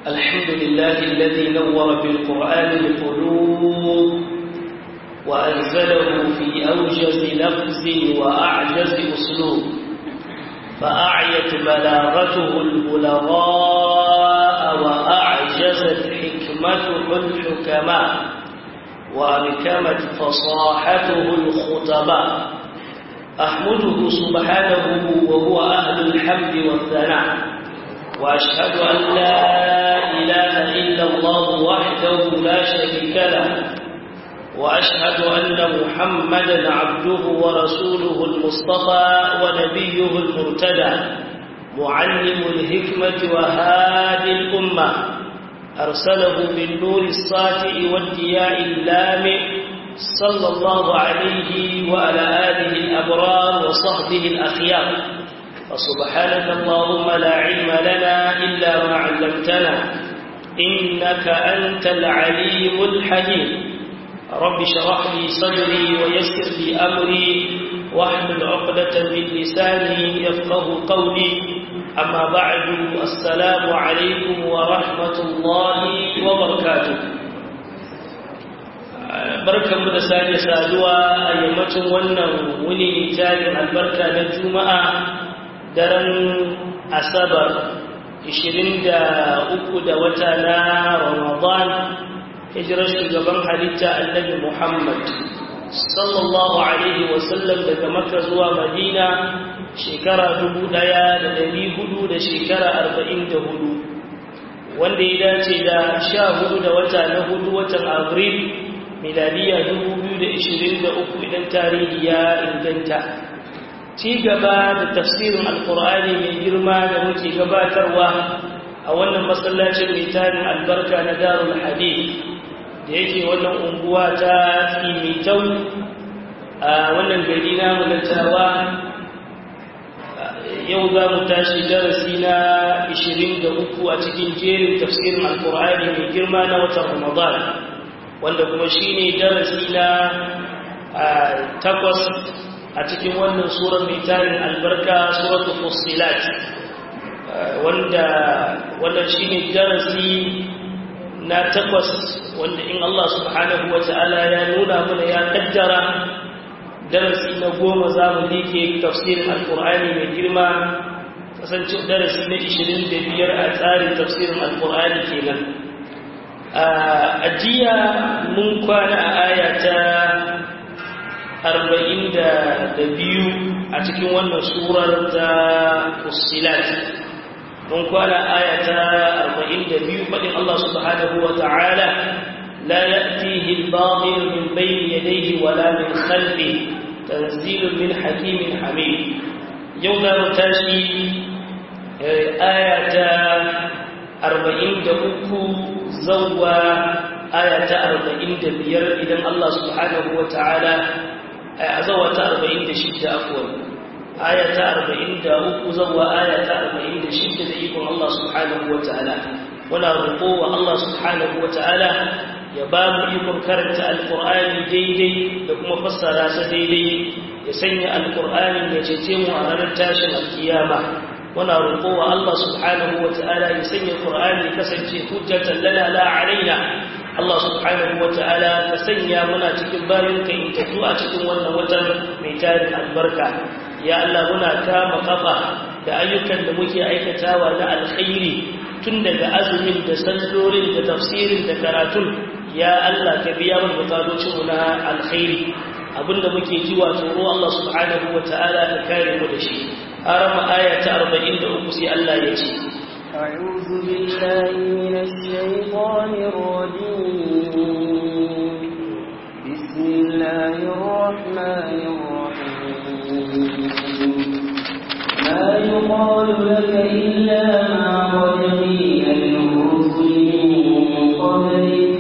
الحمد لله الذي نور بالقرآن القلوب وأنزله في أوجز لفظ وأعجز أسلوب فأعيت بلاغته البلغاء وأعجزت حكمته الحكماء وأبكمت فصاحته الخطباء أحمده سبحانه وهو أهل الحمد والثناء وأشهد أن لا إله إلا الله وحده لا شريك له وأشهد أن محمدا عبده ورسوله المصطفى ونبيه المرتدى معلم الحكمة وهادي الأمة أرسله بالنور الساطع والضياء اللامع صلى الله عليه وعلى آله الأبرار وصحبه الأخيار فسبحانك اللهم لا علم لنا إلا ما علمتنا إنك أنت العليم الحكيم رب شرح لي صدري ويسر لي أمري واحلل عقدة من لساني يفقه قولي أما بعد السلام عليكم ورحمة الله وبركاته barkanmu da sake saduwa a yammacin wannan wuni tarin albarka na juma'a daren asabar 23 da wata na ramadan hijirar shugaban halitta annabi muhammad sallallahu alaihi wasallam daga makka zuwa madina shekara dubu ɗaya da dari hudu da shekara arba'in da hudu wanda ya dace da sha hudu da wata na hudu watan abril miladiya dubu biyu da ishirin da uku idan tarihi ya inganta ci gaba da tafsirin alkur'ani mai girma da muke gabatarwa a wannan masallacin mai tarin albarka na darul hadith da yake wannan unguwa ta tsimitau a wannan gari na mulatawa yau za mu tashi darasi na 23 a cikin jerin tafsirin alkur'ani mai girma na watan ramadan wanda kuma shi ne darasi na takwas a cikin wannan surar mai tarin albarka suratul fussilat wanda wannan shi ne darasi na takwas wanda in Allah subhanahu wa ta'ala ya nuna mana ya kaddara darasi na goma za mu like tafsirin alkur'ani mai girma kasance darasi na 25 a tsarin tafsirin alkur'ani kenan a jiya mun kwana a aya ta 42 a cikin wannan surar ta fusilat mun kwana aya ta 42 faɗin Allah subhanahu wa ta'ala لا يأتيه الباطل من بين يديه ولا من خلفه تنزيل من حكيم حميد يوم متاشي آية أربعين دقوكو زوى آية أربعين دبير إذن الله سبحانه وتعالى زوى أربعين دشدة أفضل آية أربعين دقوكو زوى آية أربعين دشدة إيكم الله سبحانه وتعالى ولا رقوة الله سبحانه وتعالى ya ba mu ikon karanta alkur'ani daidai da kuma fassara sa daidai ya sanya alkur'ani ya cece mu a ranar tashin alkiyama muna roƙo wa Allah subhanahu wa ta'ala ya sanya qur'ani kasance hujjatan lana la alaina Allah subhanahu wa ta'ala ka sanya muna cikin bayan ka in tafi a cikin wannan watan mai tarin albarka ya Allah muna kama kafa da ayyukan da muke aikatawa na alkhairi tun daga azumin da sallolin da tafsirin da karatun ya Allah ka biya mana bukatocinmu na alkhairi abinda muke ji wa tsoro Allah subhanahu wa ta'ala ka kare mu da shi arama aya ta 43 sai Allah ya ce أعوذ بالله من الشيطان الرجيم بسم الله الرحمن الرحيم ما يقال لك إلا ما قد قيل للرسل من قبلك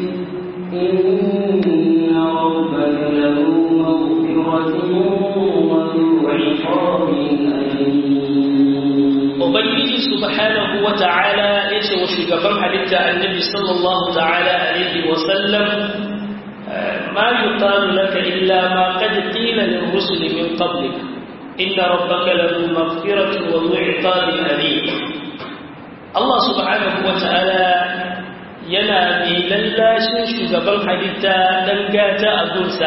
إن ربك له مغفرة وذو عقاب Ubangiji subhanahu wa ta'ala ya ce wa shugaban halitta annabi sallallahu ta'ala alaihi wa sallam ma yuqalu laka illa ma qad qila lil rusuli min qablik inna rabbaka lahu maghfiratun wa dhu iqabin alim Allah subhanahu wa ta'ala yana mai lallashin shugaban halitta dan gata a gunsa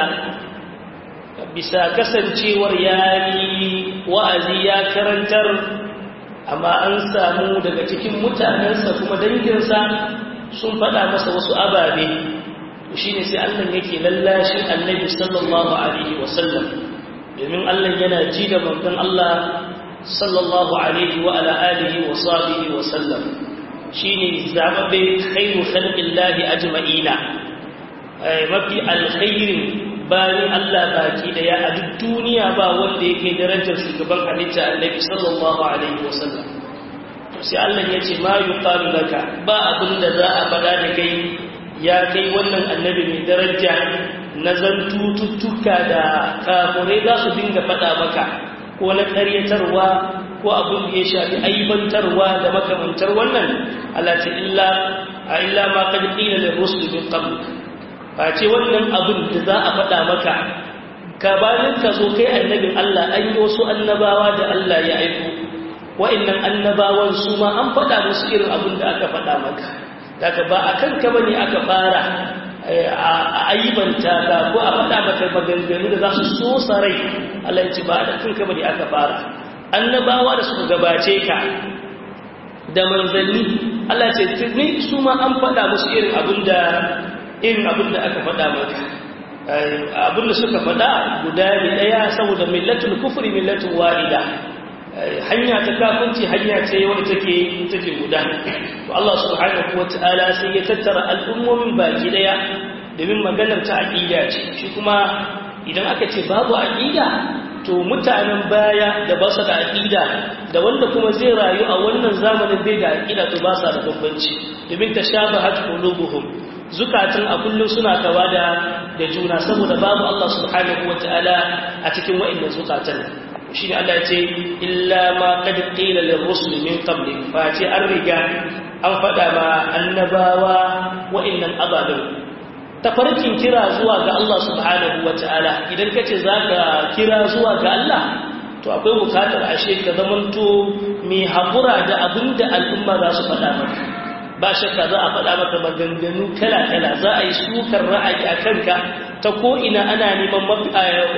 bisa kasancewar yayi wa'azi ya karantar amma an samu daga cikin mutanensa kuma danginsa sun faɗa masa wasu ababe shi ne sai Allah yake lallashin annabi sallallahu alaihi wasallam domin Allah yana ji da manzon Allah sallallahu alaihi wa ala alihi wa sahbihi wa sallam shine zababe khairu khalqillahi ajma'ina mafi alkhairin bayan Allah baki daya a duk duniya ba wanda yake darajar shugaban halitta annabi sallallahu alaihi wa sallam sai Allah ya ce ma yuqalu laka ba abin da za a faɗa da kai ya kai wannan annabi mai daraja na zantututtuka da kafurai za su dinga faɗa maka ko na ƙaryatarwa ko abin da ya shafi aibantarwa da makamantar wannan alati illa a illa ma kad qila lir rusul min qabl ba ce wannan abin da za a faɗa maka ka bayan ka zo kai annabin Allah an yi wasu annabawa da Allah ya aiko wa'annan annabawan su ma an faɗa musu irin abin da aka faɗa maka daga ba a kanka bane aka fara a aibanta ka ko a faɗa maka maganganu da za su so sarai Allah ya ce ba a kanka bane aka fara annabawa da suka gabace ka da manzanni Allah ce tuni su ma an faɗa musu irin abin da irin abin da aka faɗa maka abin da suka faɗa guda ne ɗaya saboda millatul kufri millatul wa'ida hanya ta kafinci hanya ce wanda take take guda to Allah subhanahu wataala sai ya tattara al'ummomin baki daya domin maganar ta aqida ce shi kuma idan aka ce babu aqida to mutanen baya da ba su da aqida da wanda kuma zai rayu a wannan zamanin bai da aqida to ba sa da bambanci domin tashabahat qulubuhum zukatun a kullum suna kawa da da juna saboda babu Allah subhanahu wataala a cikin wa'annan zukatan shi ne Allah ce illa ma qad qila lirrusul min qabli fa ce an riga an faɗa ma annabawa wa'annan abadan tafarkin kira zuwa ga Allah subhanahu wataala idan kace zaka kira zuwa ga Allah to akwai bukatar ashe ka zamanto mai hakura da abinda al'umma za su faɗa maka ba shakka za a faɗa maka maganganu kala-kala za a yi sukar ra'ayi a kanka ta ko'ina ana neman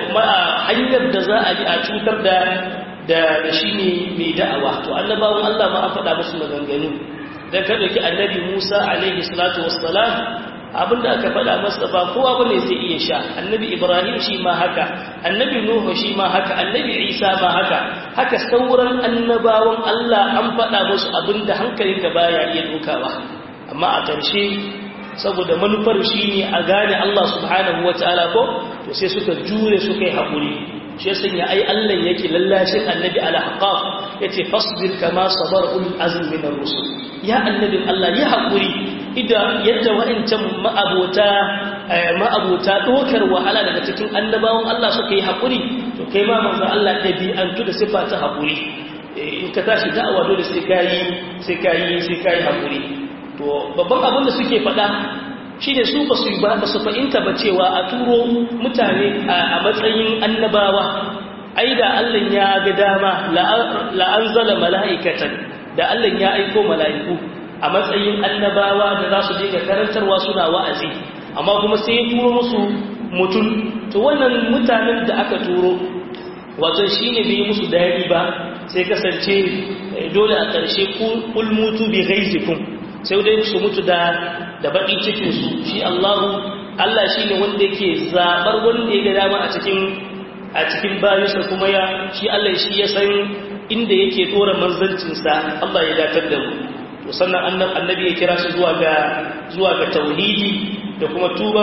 hanyar da za a yi a cutar da da shi ne mai da'awa to annabawan Allah ma an faɗa musu maganganu don ka ɗauki annabi Musa alaihi salatu wassalam abinda aka faɗa masa ba kowa ba ne zai iya sha annabi Ibrahim shi ma haka annabi Nuhu shi ma haka annabi Isa ma haka haka sauran annabawan Allah an faɗa musu abinda hankalinka baya iya dukawa amma a ƙarshe saboda manufar shi ne a gane Allah subhanahu wa ta'ala ko to sai suka jure suka yi haƙuri shi sun ya ai Allah yake lallashin annabi ala haƙaf ya ce fasbir kama sabar ulul azmi min ar-rusul ya annabin Allah ya haƙuri idan yadda wa'ancan ma'abota ma'abota dokar wahala daga cikin annabawan Allah suka yi haƙuri to kai ma manzo Allah dabi'antu da sifa ta haƙuri in ka tashi da'awa dole sai kayi sai kayi sai kayi haƙuri to babban abin da suke faɗa shi ne su ba su ba su fahimta ba cewa a turo mutane a matsayin annabawa ai da Allah ya ga dama la'anzala mala'ikatan da Allah ya aiko mala'iku a matsayin annabawa da za su je ga karantarwa suna wa'azi amma kuma sai ya turo musu mutum to wannan mutanen da aka turo wato shi ne bai musu daɗi ba sai kasance dole a ƙarshe kulmutu bi gaizikum sai dai su mutu da da baƙin cikinsu shi Allahu Allah shi ne wanda yake zaɓar wanda ya ga dama a cikin a cikin bayansa kuma ya shi Allah shi ya san inda yake ɗora manzancinsa Allah ya datar da mu to sannan annabi ya kira su zuwa ga zuwa ga tauhidi da kuma tuba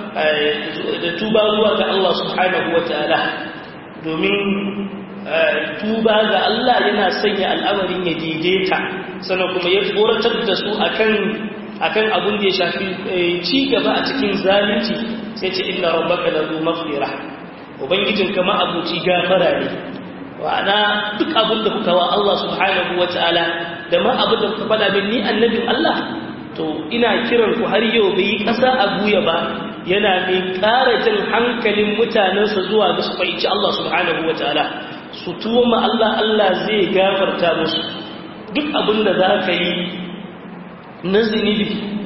da tuba zuwa ga Allah subhanahu wataala domin tuba ga Allah yana sanya al'amarin ya daidaita sannan kuma ya tsoratar da su akan akan abin da ya shafi ci gaba a cikin zalunci sai ce inna rabbaka lahu maghfira ubangijin kama abuci gafara ne wa'ana duk abin da kuka wa Allah subhanahu wataala da ma abin da kuka faɗa min ni annabin Allah to ina kiran ku har yau bai ƙasa a guya ba yana mai ƙara jin hankalin mutanensa zuwa ga su fahimci Allah subhanahu wataala su tuwo ma Allah Allah zai gafarta musu duk abin da za ka yi na zinibi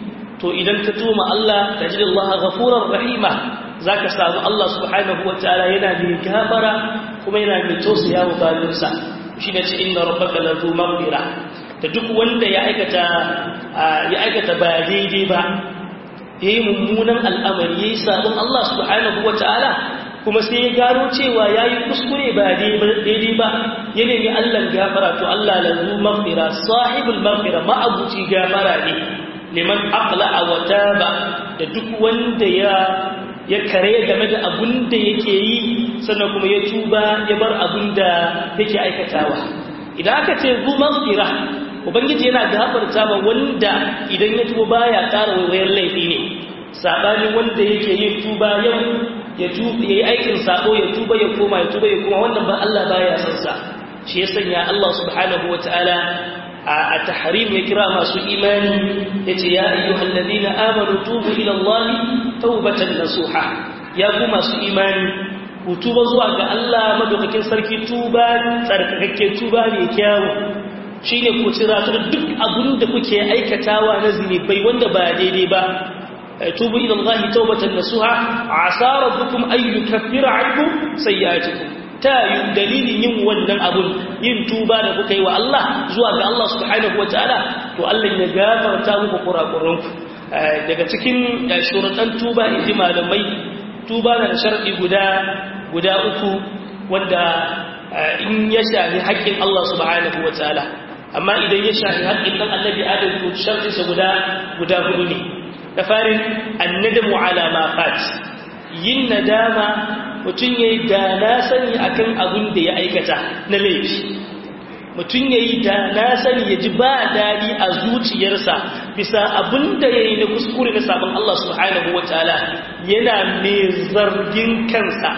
to idan ka tuma Allah tajidallaha ghafurar rahima zaka samu Allah subhanahu wataala yana mai gafara kuma yana mai tausaya wa bayinsa shine ce inna rabbaka lahu maghfira da duk wanda ya aikata ya aikata ba daidai ba yayi mummunan al'amari yayi sabon Allah subhanahu wataala kuma sai ya gano cewa yayi kuskure ba daidai ba ya nemi Allah gafara to Allah lahu maghfira sahibul maghfira ma'abuci gafara ne liman aqla'a wa taba da duk wanda ya ya kare game da abun da yake yi sannan kuma ya tuba ya bar abun da yake aikatawa idan aka ce zu maghfira ubangiji yana gafarta ma wanda idan ya tuba baya ƙara wayar laifi ne sabani wanda yake yin tuba yau ya tuba yayi aikin sabo ya tuba ya koma ya tuba ya koma wannan ba Allah baya son sa shi ya sanya Allah subhanahu wataala a tahrim ya kira masu imani yace ya ayyuhal ladina amanu tubu ila Allah tawbatan nasuha ya ku masu imani ku tuba zuwa ga Allah madaukakin sarki tuba tsarkakakke tuba mai kyawu shine ku tsira duk abin da kuke aikatawa na zinubai wanda ba daidai ba tubu ila Allah tawbatan nasuha asa rabbukum ay yukaffira ankum sayyi'atikum ta yi dalilin yin wannan abun yin tuba da kuka yi wa Allah zuwa ga Allah subhanahu wa ta'ala to Allah ya gafarta muku kurakuranku daga cikin shuruɗan tuba in ji malamai tuba na da sharɗi guda guda uku wanda in ya shafi haƙƙin Allah subhanahu wa ta'ala amma idan ya shafi haƙƙin ɗan annabi adam to sharɗinsa guda guda hudu ne da farin annadamu ala ma fat yin nadama mutum ya yi da na sani a kan abin da ya aikata na laifi mutum ya yi da na sani ya ji ba daɗi a zuciyarsa bisa abin da ya yi na kuskure na sabon Allah subhanahu wa ta'ala yana mai zargin kansa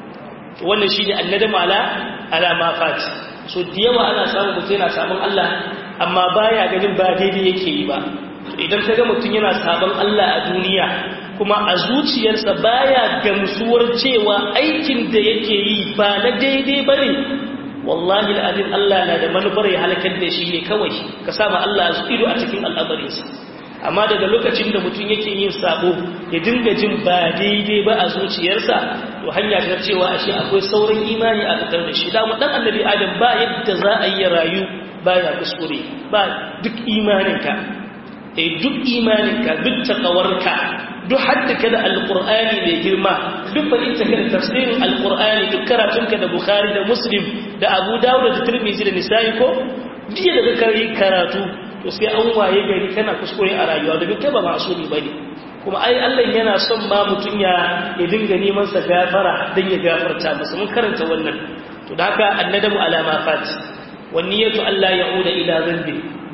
wannan shi ne annadam ala alama fati so da yawa ana samun mutum yana sabon Allah amma baya ganin ba daidai yake yi ba idan ka ga mutum yana sabon Allah a duniya kuma a zuciyarsa baya gamsuwar cewa aikin da yake yi ba na daidai ba ne wallahi al'adun Allah na da manufar ya halakar da shi ne kawai ka sama Allah ido a cikin al'amarinsa amma daga lokacin da mutum yake yin sabo ya dinga jin ba daidai ba a zuciyarsa to hanya ta cewa ashe akwai sauran imani a tattar da shi da mu dan annabi adam ba yadda za a yi rayu baya kuskure ba duk imaninka eh duk imaninka duk takawarka duk haddaka da alkur'ani mai girma duk fahimta ka da tafsirin alkur'ani duk karatunka da bukhari da muslim da abu dawud da tirmidhi da nisa'i ko jiya da ka yi karatu to sai an waye gari kana kuskure a rayuwa domin kai ba masumi bane kuma ai Allah yana son ma mutun ya ya dinga neman sa gafara dan ya gafarta masa mun karanta wannan to da haka annadamu alama fat wan niyatu alla ya'uda ila dhanbi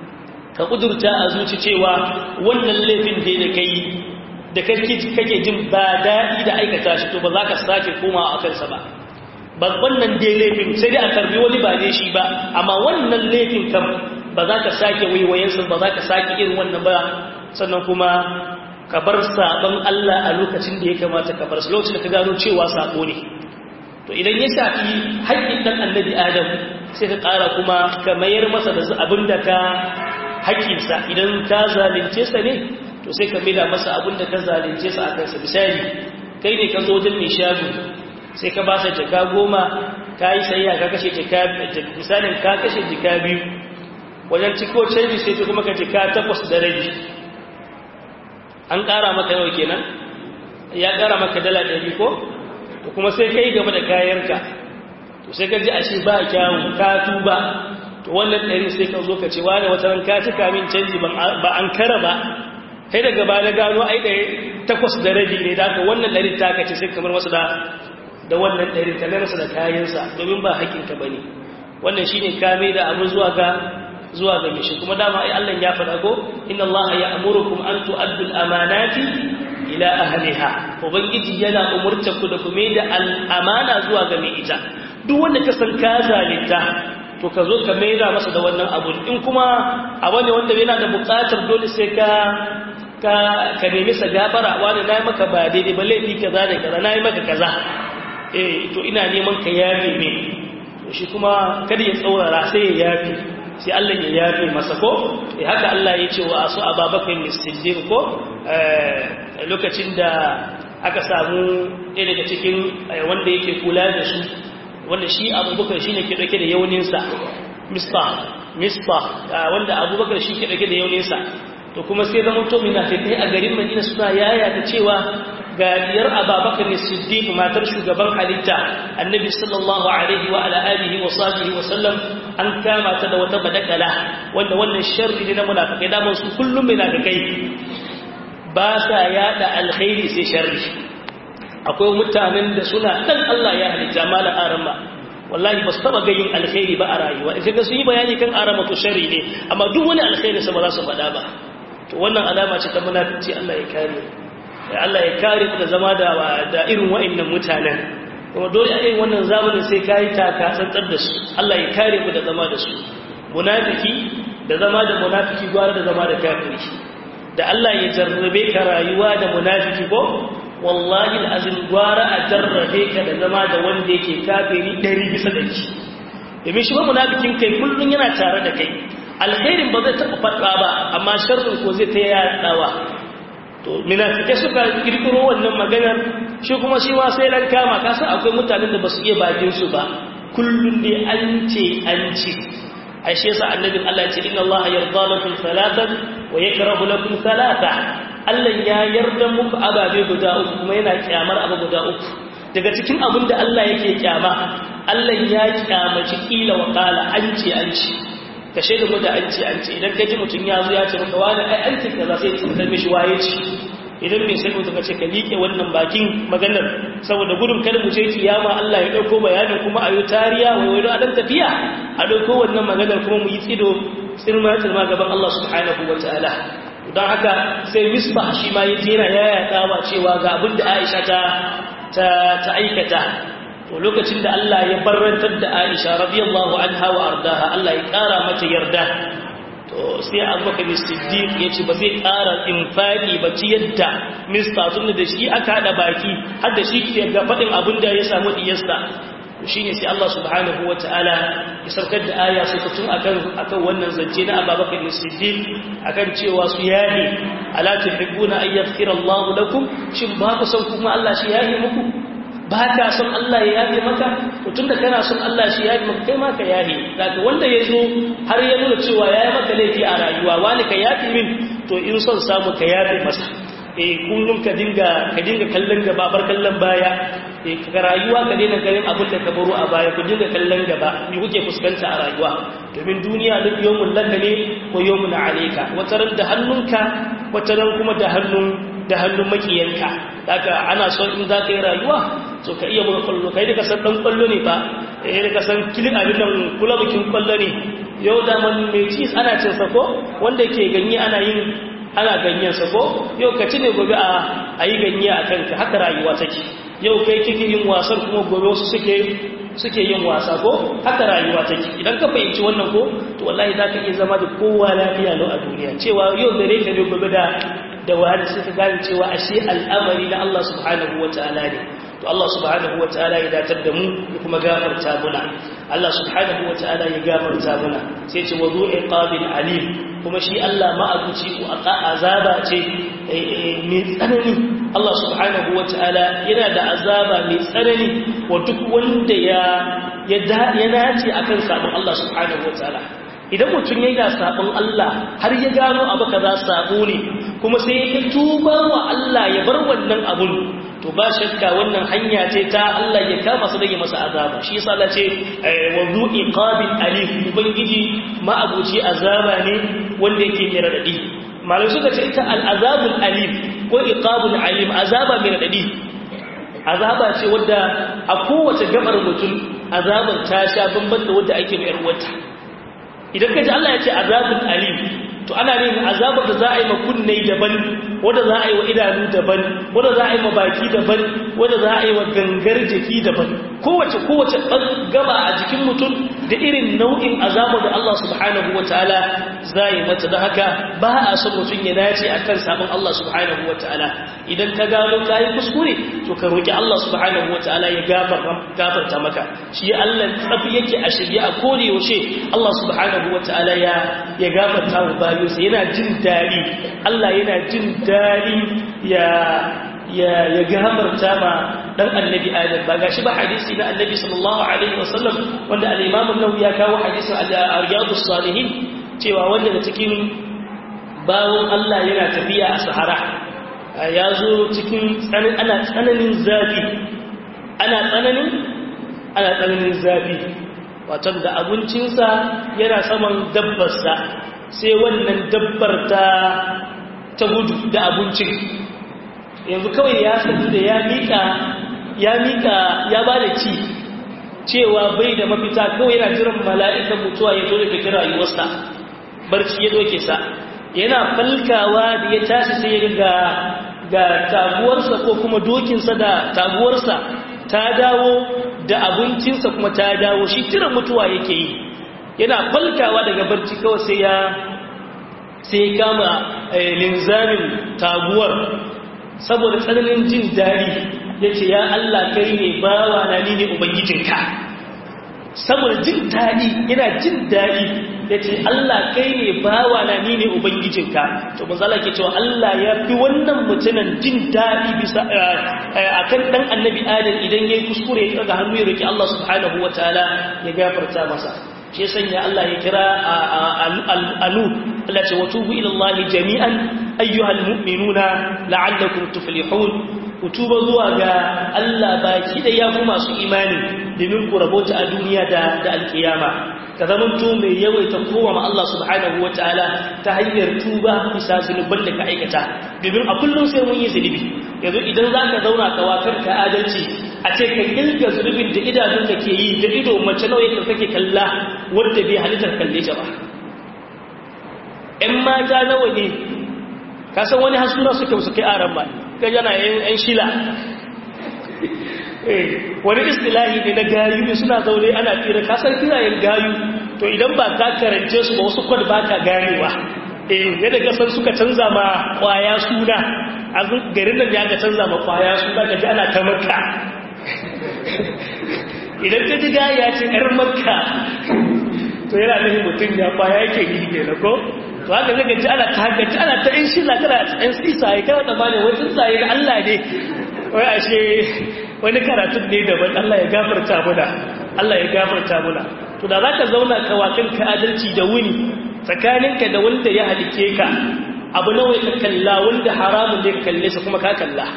ka kudurta a zuci cewa wannan laifin da kai da kake jin ba daɗi da aikata shi to ba za ka sake koma a kansa ba ba wannan dai laifin sai dai a karbi wani ba ne shi ba amma wannan laifin kam ba za ka sake waiwayensa ba za ka sake irin wannan ba sannan kuma ka bar sabon Allah a lokacin da ya kamata ka bar su lokacin da ka gano cewa sabo ne to idan ya shafi haƙƙin ɗan annabi adam sai ka ƙara kuma ka mayar masa da abin da ka haƙƙinsa idan ka zalunce sa ne to sai ka maida masa abin da ka zalunce sa a kansa misali kai ne ka zo wajen mai shago sai ka ba sa jaka goma ka yi sayya ka kashe jaka misalin ka kashe jaka biyu wajen ciko canji sai kuma ka jaka takwas da rabi an ƙara maka yau kenan ya ƙara maka dala ɗari ko to kuma sai ka yi gaba da kayanka to sai ka ji a shi ba kyawun ka tuba to wannan ɗari sai ka zo ka ce wani wata ran ka cika min canji ba an kara ba kai daga ba na gano ai ɗaya takwas da rabi ne da wannan ɗari ta kace sai kamar wasu da da wannan ɗari ta masa da kayansa domin ba haƙinka ba ne wannan shi ne kame da abu zuwa ga zuwa ga mishi kuma dama ai Allah ya faɗa ko inna Allah ya amurukum an tu'addu al-amanati ila ahliha ubangiji yana umurta ku da kuma da al-amana zuwa ga mai ita duk wanda ka san ka zalunta to ka zo ka maida masa da wannan abu in kuma abu ne wanda yana da buƙatar dole sai ka ka ka nemi sa gafara wani nayi maka ba daidai ba laifi kaza da kaza nayi maka kaza eh to ina neman ka yafe ne to shi kuma kada ya tsaurara sai ya yafe sai Allah ya yafe masa ko eh haka Allah ya ce wa asu ababakar siddiq ko lokacin da aka samu ɗaya daga cikin wanda yake kula da su wanda shi abubakar shi ne ke ɗauke da yauninsa mista mista wanda abubakar shi ke ɗauke da yauninsa to kuma sai zama to munafikai a garin madina suna yaya da cewa ga diyar ababakar ne siddiq matar shugaban halitta annabi sallallahu alaihi wa ala alihi wa sahbihi wa sallam an kama ta da wata badakala wanda wannan sharri ne na munafikai da su kullum munafikai ba sa yada alkhairi sai sharri akwai mutanen da suna dan Allah ya halitta mala arama wallahi ba su taba ga yin alkhairi ba a rayuwa in kaga sun yi bayani kan arama to sharri ne amma duk wani alkhairi sa ba za su faɗa ba to wannan alama ce ta munafici Allah ya kare ya Allah ya kare ku da zama da da irin wa'annan mutanen kuma dole a irin wannan zamanin sai kai taka tsantsar da su Allah ya kare mu da zama da su munafiki da zama da munafiki gwara da zama da kafiri da Allah ya jarrabe ka rayuwa da munafiki ko wallahi alazim gwara a jarrabe ka da zama da wanda yake kafiri ɗari bisa ɗari domin shi ba munafikin kai kullum yana tare da kai alkhairin ba zai taɓa faɗa ba amma sharrin ko zai ta yaɗawa to munafikai suka kirkiro wannan maganar shi kuma shi ma sai ran kama ka san akwai mutanen da ba su iya bakin su ba kullum dai an ce an ce ashe yasa annabin Allah ya ce inna Allah yarda lakum salatan wa yakrahu lakum salata Allah ya yarda muku ababe guda uku kuma yana kyamar abu guda uku daga cikin abin da Allah yake kyama Allah ya kyamaci kila wa qala an ce an ce ka shaida mu da an ce an ce idan ka ji mutum ya zo ya ce maka wani ai an ce kaza sai ka kalme shi waye ce idan bai sai mutum ka ce ka liƙe wannan bakin maganar saboda gudun kada mu je kiyama Allah ya dauko bayanin kuma ayo tariya wai wai a dan tafiya a dauko wannan maganar kuma mu yi tsido tsirma tsirma gaban Allah subhanahu wataala don haka sai misbah shi ma ya jera ya yaɗawa cewa ga abin da aisha ta ta aikata to lokacin da Allah ya barrantar da aisha radiyallahu anha wa ardaha Allah ya ƙara mata yarda to sai abubakar siddiq ya ce ba zai ƙara infaki ba ci yadda mista tun da shi aka haɗa baki har da shi ke ga faɗin abin da ya samu diyarsa shi ne sai Allah subhanahu wa ta'ala ya saukar da aya su kutun akan wannan zance na ababakar siddiq akan cewa su yahi ala tuhibbuna an yaghfira Allahu lakum shin ba ku son kuma Allah shi yahi muku ba ka son Allah ya yahi maka tun da kana son Allah shi yahi maka kai ma ka yahi daga wanda ya zo har ya nuna cewa yayi maka laifi a rayuwa wani ka yafi min to in son samu ka yafi masa eh kullum ka dinga ka dinga kallon gaba bar kallon baya eh ka rayuwa ka daina ganin abin da ka baro a baya ku dinga kallon gaba me kuke fuskanta a rayuwa domin duniya duk yawmun laka ne ko yawmun alayka wataran da hannunka wataran kuma da hannun da hannun makiyanka daga ana son in za ka yi rayuwa to ka iya buga kwallo kai da ka san dan kwallo ne ba eh da ka san kilin abin nan kula bikin kwallo ne yau da man mai ci ana cin sako wanda ke ganye ana yin ana ganyensa ko yau ka ci ne gobe a yi ganye a kanka haka rayuwa take yau kai kike yin wasan kuma gobe wasu suke suke yin wasa ko haka rayuwa take idan ka fahimci wannan ko to wallahi za ka iya zama da kowa lafiya lau a duniya cewa yau gare ka ne gobe da da wani suka gane cewa ashe al'amari na Allah subhanahu wa ta'ala ne to Allah subhanahu wa ta'ala ya datar da mu ya kuma gafarta muna Allah subhanahu wa ta'ala ya gafarta muna sai ce wa zu'i qabil alim kuma shi Allah ma'abuci ko azaba ce mai tsanani Allah subhanahu wa ta'ala yana da azaba mai tsanani wa duk wanda ya ya dace akan sabon Allah subhanahu wa ta'ala idan mutum ya yi da sabon Allah har ya gano abu kaza sabo ne kuma sai ya tuba wa Allah ya bar wannan abun to ba shakka wannan hanya ce ta Allah ya kama su dage masa azaba shi yasa Allah ce wa zu iqabil alim ubangiji ma'abuci azaba ne wanda yake mai radadi malai suka ce ita al-azabul alim ko iqabul alim azaba mai radadi azaba ce wadda a kowace gabar mutum azabar ta sha bamban da wadda ake mai yarwata idan ka ji Allah ya ce azabul alim to ana yin azabar da za a yi ma kunne daban wanda za a yi wa idanu daban wanda za a yi ma baki daban wanda za a yi wa gangar jiki daban kowace kowace gaba a jikin mutum da irin nau'in azabu da Allah subhanahu wataala zai mata da haka ba a son mutum ya dace akan sabon Allah subhanahu wataala idan ka gano kai kuskure to ka roki Allah subhanahu wataala ya gafarta maka shi Allah tsafi yake a shirye a kore yaushe Allah subhanahu wataala ya ya gafarta wa bayinsa yana jin dadi Allah yana jin dadi ya ya ya gafarta ma dan annabi adam ba gashi ba hadisi na annabi sallallahu alaihi wasallam wanda al-imam an-nawawi ya kawo hadisi a riyadus salihin cewa wanda da cikin bawon Allah yana tafiya a sahara ya zo cikin tsanin ana tsananin zafi ana tsananin ana tsananin zafi wato da abincinsa yana saman dabbarsa sai wannan dabbar ta ta gudu da abincin yanzu kawai ya sanu da ya mika ya mika ya ba da ci cewa bai da mafita kawai yana jiran mala'ikan mutuwa ya zo da kira rayuwarsa barci ya doke sa yana falkawa da ya tashi sai ya ga ga taguwarsa ko kuma dokinsa da taguwarsa ta dawo da abincinsa kuma ta dawo shi jiran mutuwa yake yi yana falkawa daga barci kawai sai ya sai ya kama linzamin taguwar saboda tsananin jin daɗi ya ce ya Allah kai ne bawa na ni ne ubangijinka saboda jin daɗi yana jin daɗi ya ce Allah kai ne bawa na ni ne ubangijinka to manzala ke cewa Allah ya fi wannan mutumin jin daɗi bisa a kan ɗan annabi adam idan ya yi kuskure ya ɗaga hannu ya roƙi Allah subhanahu wa ta'ala ya gafarta masa shi sanya Allah ya kira alu Allah ce wa tubu ila Allah jami'an ayyuhal mu'minuna la'allakum tuflihun ku tuba zuwa ga Allah baki da ya kuma su imani domin ku rabota a duniya da da alkiyama ka zaman to mai yawaita kowa ma Allah subhanahu wataala ta hanyar tuba bisa zunuban da ka aikata domin a kullum sai mun yi zunubi yanzu idan zaka zauna ka wakar ka adalci a ce ka kilga zunubin da idanun ka ke yi da ido mace nawa yake kake kalla wanda bai halittar kalle ta ba ƴan mata nawa ne ka san wani hasuna suke su kai aran ba ka jana yan shila wani istilahi ne na gayu ne suna zaune ana fira kasar kirayen gayu to idan ba ka karance su ba wasu kwad ba ka ganewa eh yadda gasar suka canza ma kwaya suna a garin nan ya ga canza ma kwaya suna ka ji ana ta makka idan ka ji gaya ce yar makka to yana nufin mutum ya kwaya yake yi ne na ko to haka zai gaji ana ta haggaci ana ta in shila kana ɗan tsisaye kana da bane wai tsuntsaye da Allah ne wai ashe wani karatun ne daban Allah ya gafarta muna Allah ya gafarta muna to da zaka zauna ka wakin ka adalci da wuni tsakaninka da wanda ya halike ka abu nawa ka kalla wanda haramun ne ka kalle sa kuma ka kalla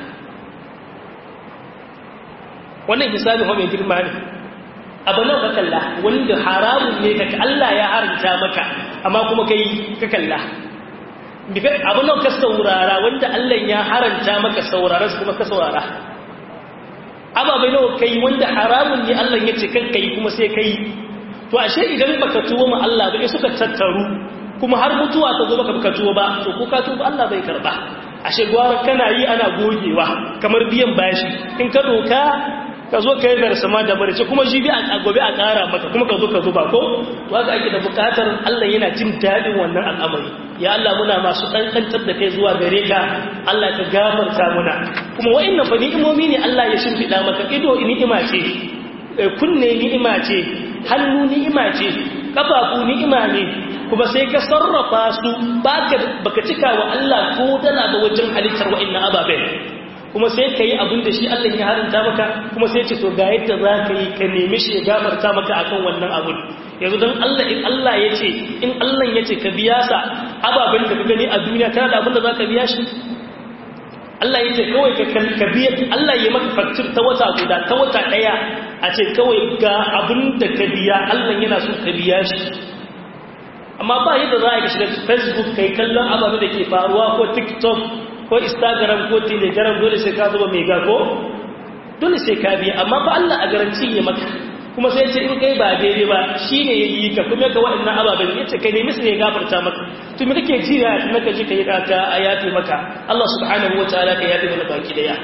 wannan hisabi ho mai girma ne abu nawa ka kalla wanda haramun ne ka Allah ya haranta maka amma kuma kai ka kalla abu nawa ka saurara wanda Allah ya haranta maka saurara kuma ka saurara ababai nawa kai wanda haramun ne Allah ya ce kan kai kuma sai kai to ashe idan baka tuwo ma Allah ba suka tattaru kuma har mutuwa ta zo baka baka tuwo ba to ko ka tuwo Allah bai karba ashe gwara kana yi ana gogewa kamar biyan bashi in ka doka ka zo ka yi darsama da barci kuma shi bi a gobe a ƙara maka kuma ka zo ka zuba ko to haka ake da buƙatar Allah yana jin daɗin wannan al'amari ya Allah muna masu ɗanɗantar da kai zuwa gare ka Allah ka gafarta muna kuma wa'annan fa ni'imomi ne Allah ya shimfiɗa maka ido ni'ima ce kunne ni'ima ce hannu ni'ima ce kafafu ni'ima ne kuma sai ka sarrafa su baka baka cika wa Allah ko dala ba wajen halittar wa'annan ababen kuma sai ka yi abin da shi Allah ya haranta maka kuma sai ce to ga yadda za ka yi ka nemi shi ya gafarta maka akan wannan abin yanzu don Allah in Allah ya ce in Allah ya ce ka biya sa ababen da ka gani a duniya kana da abin da za ka biya shi Allah ya ce kawai ka biya Allah ya maka faktir ta wata guda ta wata ɗaya a ce kawai ga abin da ka biya Allah yana so ka biya shi amma ba yadda za a yi shiga facebook kai kallon ababen da ke faruwa ko tiktok ko instagram ko telegram dole sai ka zuba mai ko dole sai ka biya amma fa Allah a garanci ya maka kuma sai ce in kai ba daidai ba shine yayi ka kuma ga waɗannan ababen yace kai ne musu ne gafarta maka to me kake ji ya maka ji kai ka a yafi maka Allah subhanahu wataala ka yafi mana baki daya shi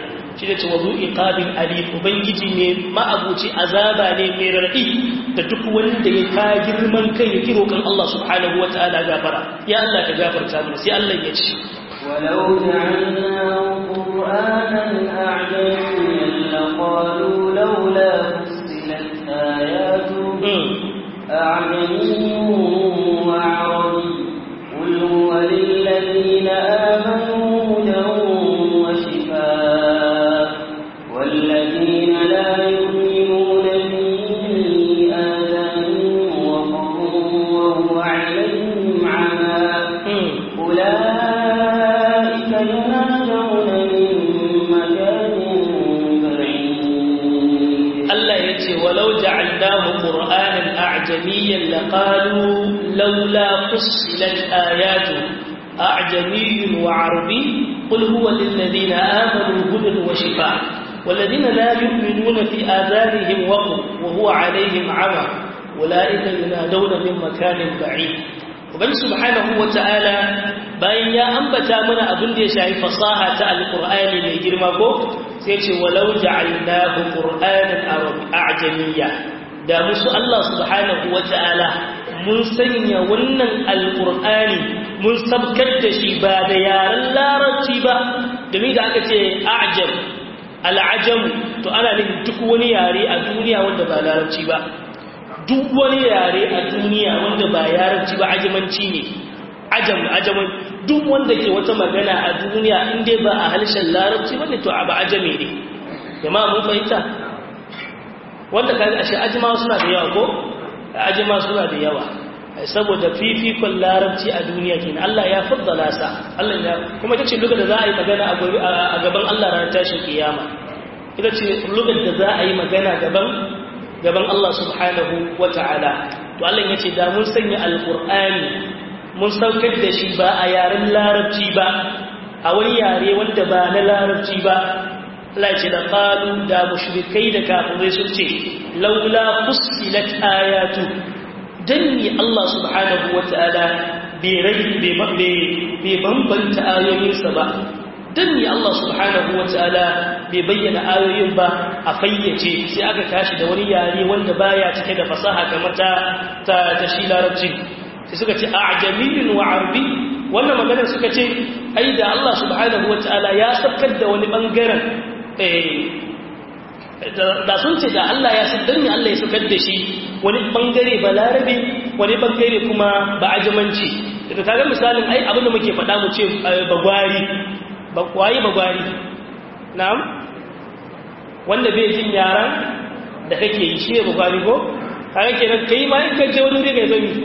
shi da ce wa zu'i qabil alim ubangiji ne ma'abuci azaba ne mai radi da duk wanda ya ka girman kai ya kiro kan Allah subhanahu wataala gafara ya Allah ka gafarta mana sai Allah ya ce ولو جعلناه قرآنا أعجميا لقالوا لولا فصلت آياته أعجمي وعربي قل هو للذين آمنوا هدى وشفاء والذين لا يؤمنون في آذانهم وقر وهو عليهم عمى أولئك ينادون من مكان بعيد Allah ya ce walau ja'alnahu qur'anan a'jamiyyan laqalu laula fussilat ayatu a'jamiyyun wa 'arabi qul huwa lil ladina amanu hudan wa shifaa والذين لا يؤمنون في آذانهم وقر وهو عليهم عمى أولئك ينادون من مكان بعيد وبن سبحانه وتعالى bayan ya ambata mana abin da ya shafi fasaha ta alqur'ani mai girma ko sai ce walau ja'alnahu qur'anan a'jamiyya da musu Allah subhanahu wata'ala mun sanya wannan alqur'ani mun sabkar da shi ba da yaren larabci ba domin da aka ce a'jam al'ajam to ana nufin duk wani yare a duniya wanda ba larabci ba duk wani yare a duniya wanda ba yaranci ba ajamanci ne ajam ajaman duk wanda ke wata magana a duniya inda ba a halishin larabci ba ne to ba ajame ne jama mun fahimta wanda kaga ashe ajima suna da yawa ko ajima suna da yawa saboda fifikon larabci a duniya kenan Allah ya faddala sa Allah ya kuma ita ce lugar da za a yi magana a gaban Allah ranar tashin kiyama ita ce lugar da za a yi magana gaban gaban Allah subhanahu wa ta'ala to Allah ya ce da mun sanya alƙur'ani mun saukar da shi ba a yaren larabci ba a wani yare wanda ba na larabci ba Allah ya ce da qalu da mushrikai da kafirai sun ce laula fussilat ayatu danni Allah subhanahu wa ta'ala bai bai bambanta ayoyinsa ba dan ne Allah subhanahu wataala bai bayyana ayoyin ba a fayyace sai aka tashi da wani yare wanda baya cike da fasaha kamar ta ta, ta shi larabci sai suka ce a'jamiyun wa arabi wannan maganar suka ce ai da Allah subhanahu wataala ya sabkar da wani bangaren eh da sun ce da Allah ya sabkar ne Allah ya sabkar da shi wani bangare ba larabe wani bangare kuma ba ajamanci da kaga misalin ai abinda muke faɗa mu ce bagwari waye bagwari na'am wanda bai jin yaran da kake yi shi ne bagwari ko kaga kenan kai ma in kace wani wuri kai zami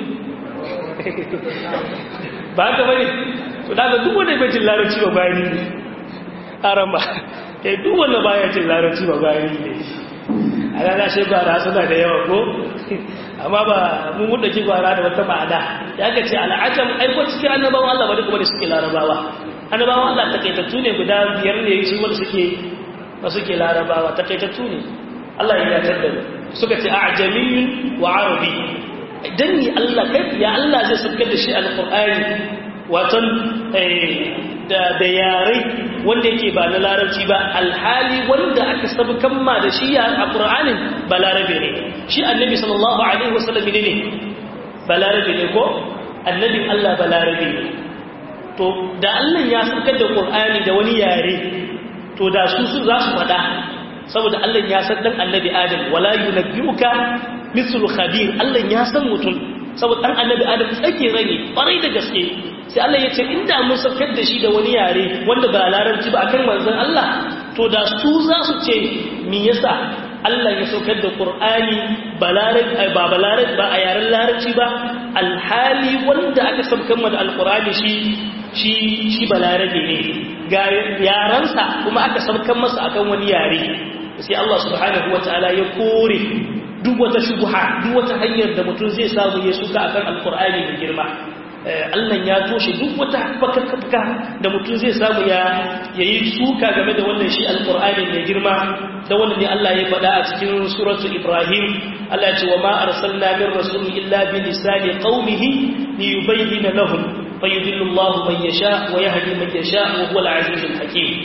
ba ka bane to daga duk wanda bai jin larabci bagwari ne aramba kai duk wanda baya jin larabci bagwari ne a rana shi gwara suna da yawa ko amma ba mun muda ki gwara da wata ma'ana ya ka ce al'ajam aiko cikin annabawan Allah ba duka wanda suke larabawa annabawan Allah takaitattu ne guda biyar ne su wanda suke ba suke larabawa takaitattu ne Allah ya yatar da suka ce a'jamiyyun wa arabi dan ni Allah kai ya Allah zai sabkar da shi alqur'ani watan da da yare wanda yake ba na larabci ba alhali wanda aka sabkan ma da shi a alqur'anin ba larabe ne shi annabi sallallahu alaihi wasallam ne ne ba larabe ne ko annabin Allah ba larabe ne to da Allah ya saukar da Qur'ani da wani yare to da su su za su fada saboda Allah ya san dan annabi Adam wala yunabbiuka mithlu khabir Allah ya san mutum saboda dan annabi Adam tsake rage kwarai da gaske sai Allah ya ce inda mun saukar da shi da wani yare wanda ba larabci ba akan manzon Allah to da su za su ce me yasa Allah ya saukar da Qur'ani ba ba ba a yaren larabci ba alhali wanda aka saukar da alqur'ani shi shi shi balarabe ne ga yaransa kuma aka saukan masa akan wani yare sai Allah subhanahu wataala ya kore duk wata shubha duk wata hanyar da mutum zai samu ya suka akan alqur'ani mai girma Allah ya toshe duk wata fakakka da mutum zai samu ya yayi suka game da wannan shi alqur'ani mai girma da wannan ne Allah ya faɗa a cikin suratu Ibrahim Allah ya ce wa ma arsalna min rasul illa bi lisani qaumihi liyubayyana lahum فيذل الله من يشاء ويهدي من يشاء وهو العزيز الحكيم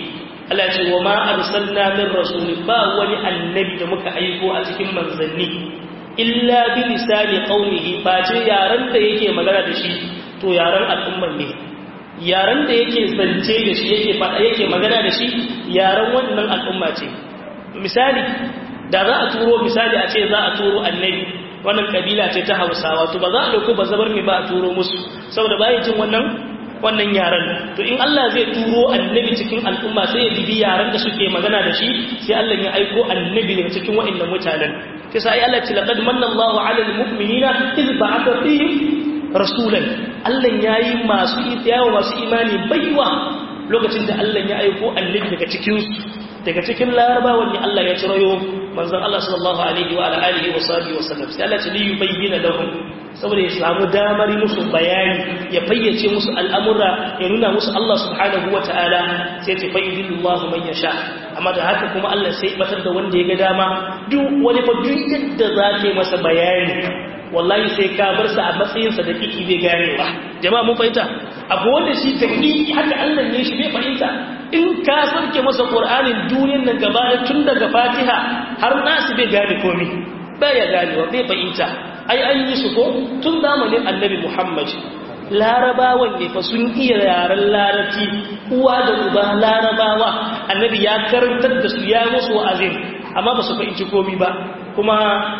Allah ce wa ma arsalna min rasul ba wani annabi da muka aiko a cikin manzanni illa bi lisani qaumihi ba ce yaran da yake magana da shi to yaran al'ummar ne yaran da yake zance da shi yake fada yake magana da shi yaran wannan al'umma ce misali da za a turo misali a ce za a turo annabi wannan kabila ce ta hausawa to ba za a dauko ba zabar mai ba a turo musu saboda bayan jin wannan wannan yaran to in Allah zai turo annabi cikin al'umma sai ya bibi yaran da suke magana da shi sai Allah ya aiko annabi ne cikin wa'annan mutanen sai sai Allah ce laqad manna Allahu 'alal mu'minina iz ba'atha fihim rasulan Allah yayi masu yawa masu imani baiwa lokacin da Allah ya aiko annabi daga cikin su daga cikin larabawan ne Allah ya cirayo manzon Allah sallallahu alaihi wa alihi wa sahbihi wa sallam sai Allah ce li yubayyana lahum saboda ya samu damar musu bayani ya fayyace musu al'amura ya nuna musu Allah subhanahu wa ta'ala sai ce fayyidillahu man yasha amma da haka kuma Allah sai batar da wanda ya ga dama duk wani fa duk yadda za ka yi masa bayani wallahi sai ka bar sa a matsayinsa da kiki bai ganewa jama'a mun fahimta abu wanda shi ta kiki haka Allah ne shi bai fahimta in ka sarke masa Qur'anin duniyar nan gaba tun daga Fatiha har nasu bai gane komai baya ganewa bai fahimta ai an yi su ko tun zamanin annabi Muhammad larabawan ne fa sun iya yaren larabci uwa da uba larabawa annabi ya karantar da su ya musu wa'azin amma ba su fahimci komi ba kuma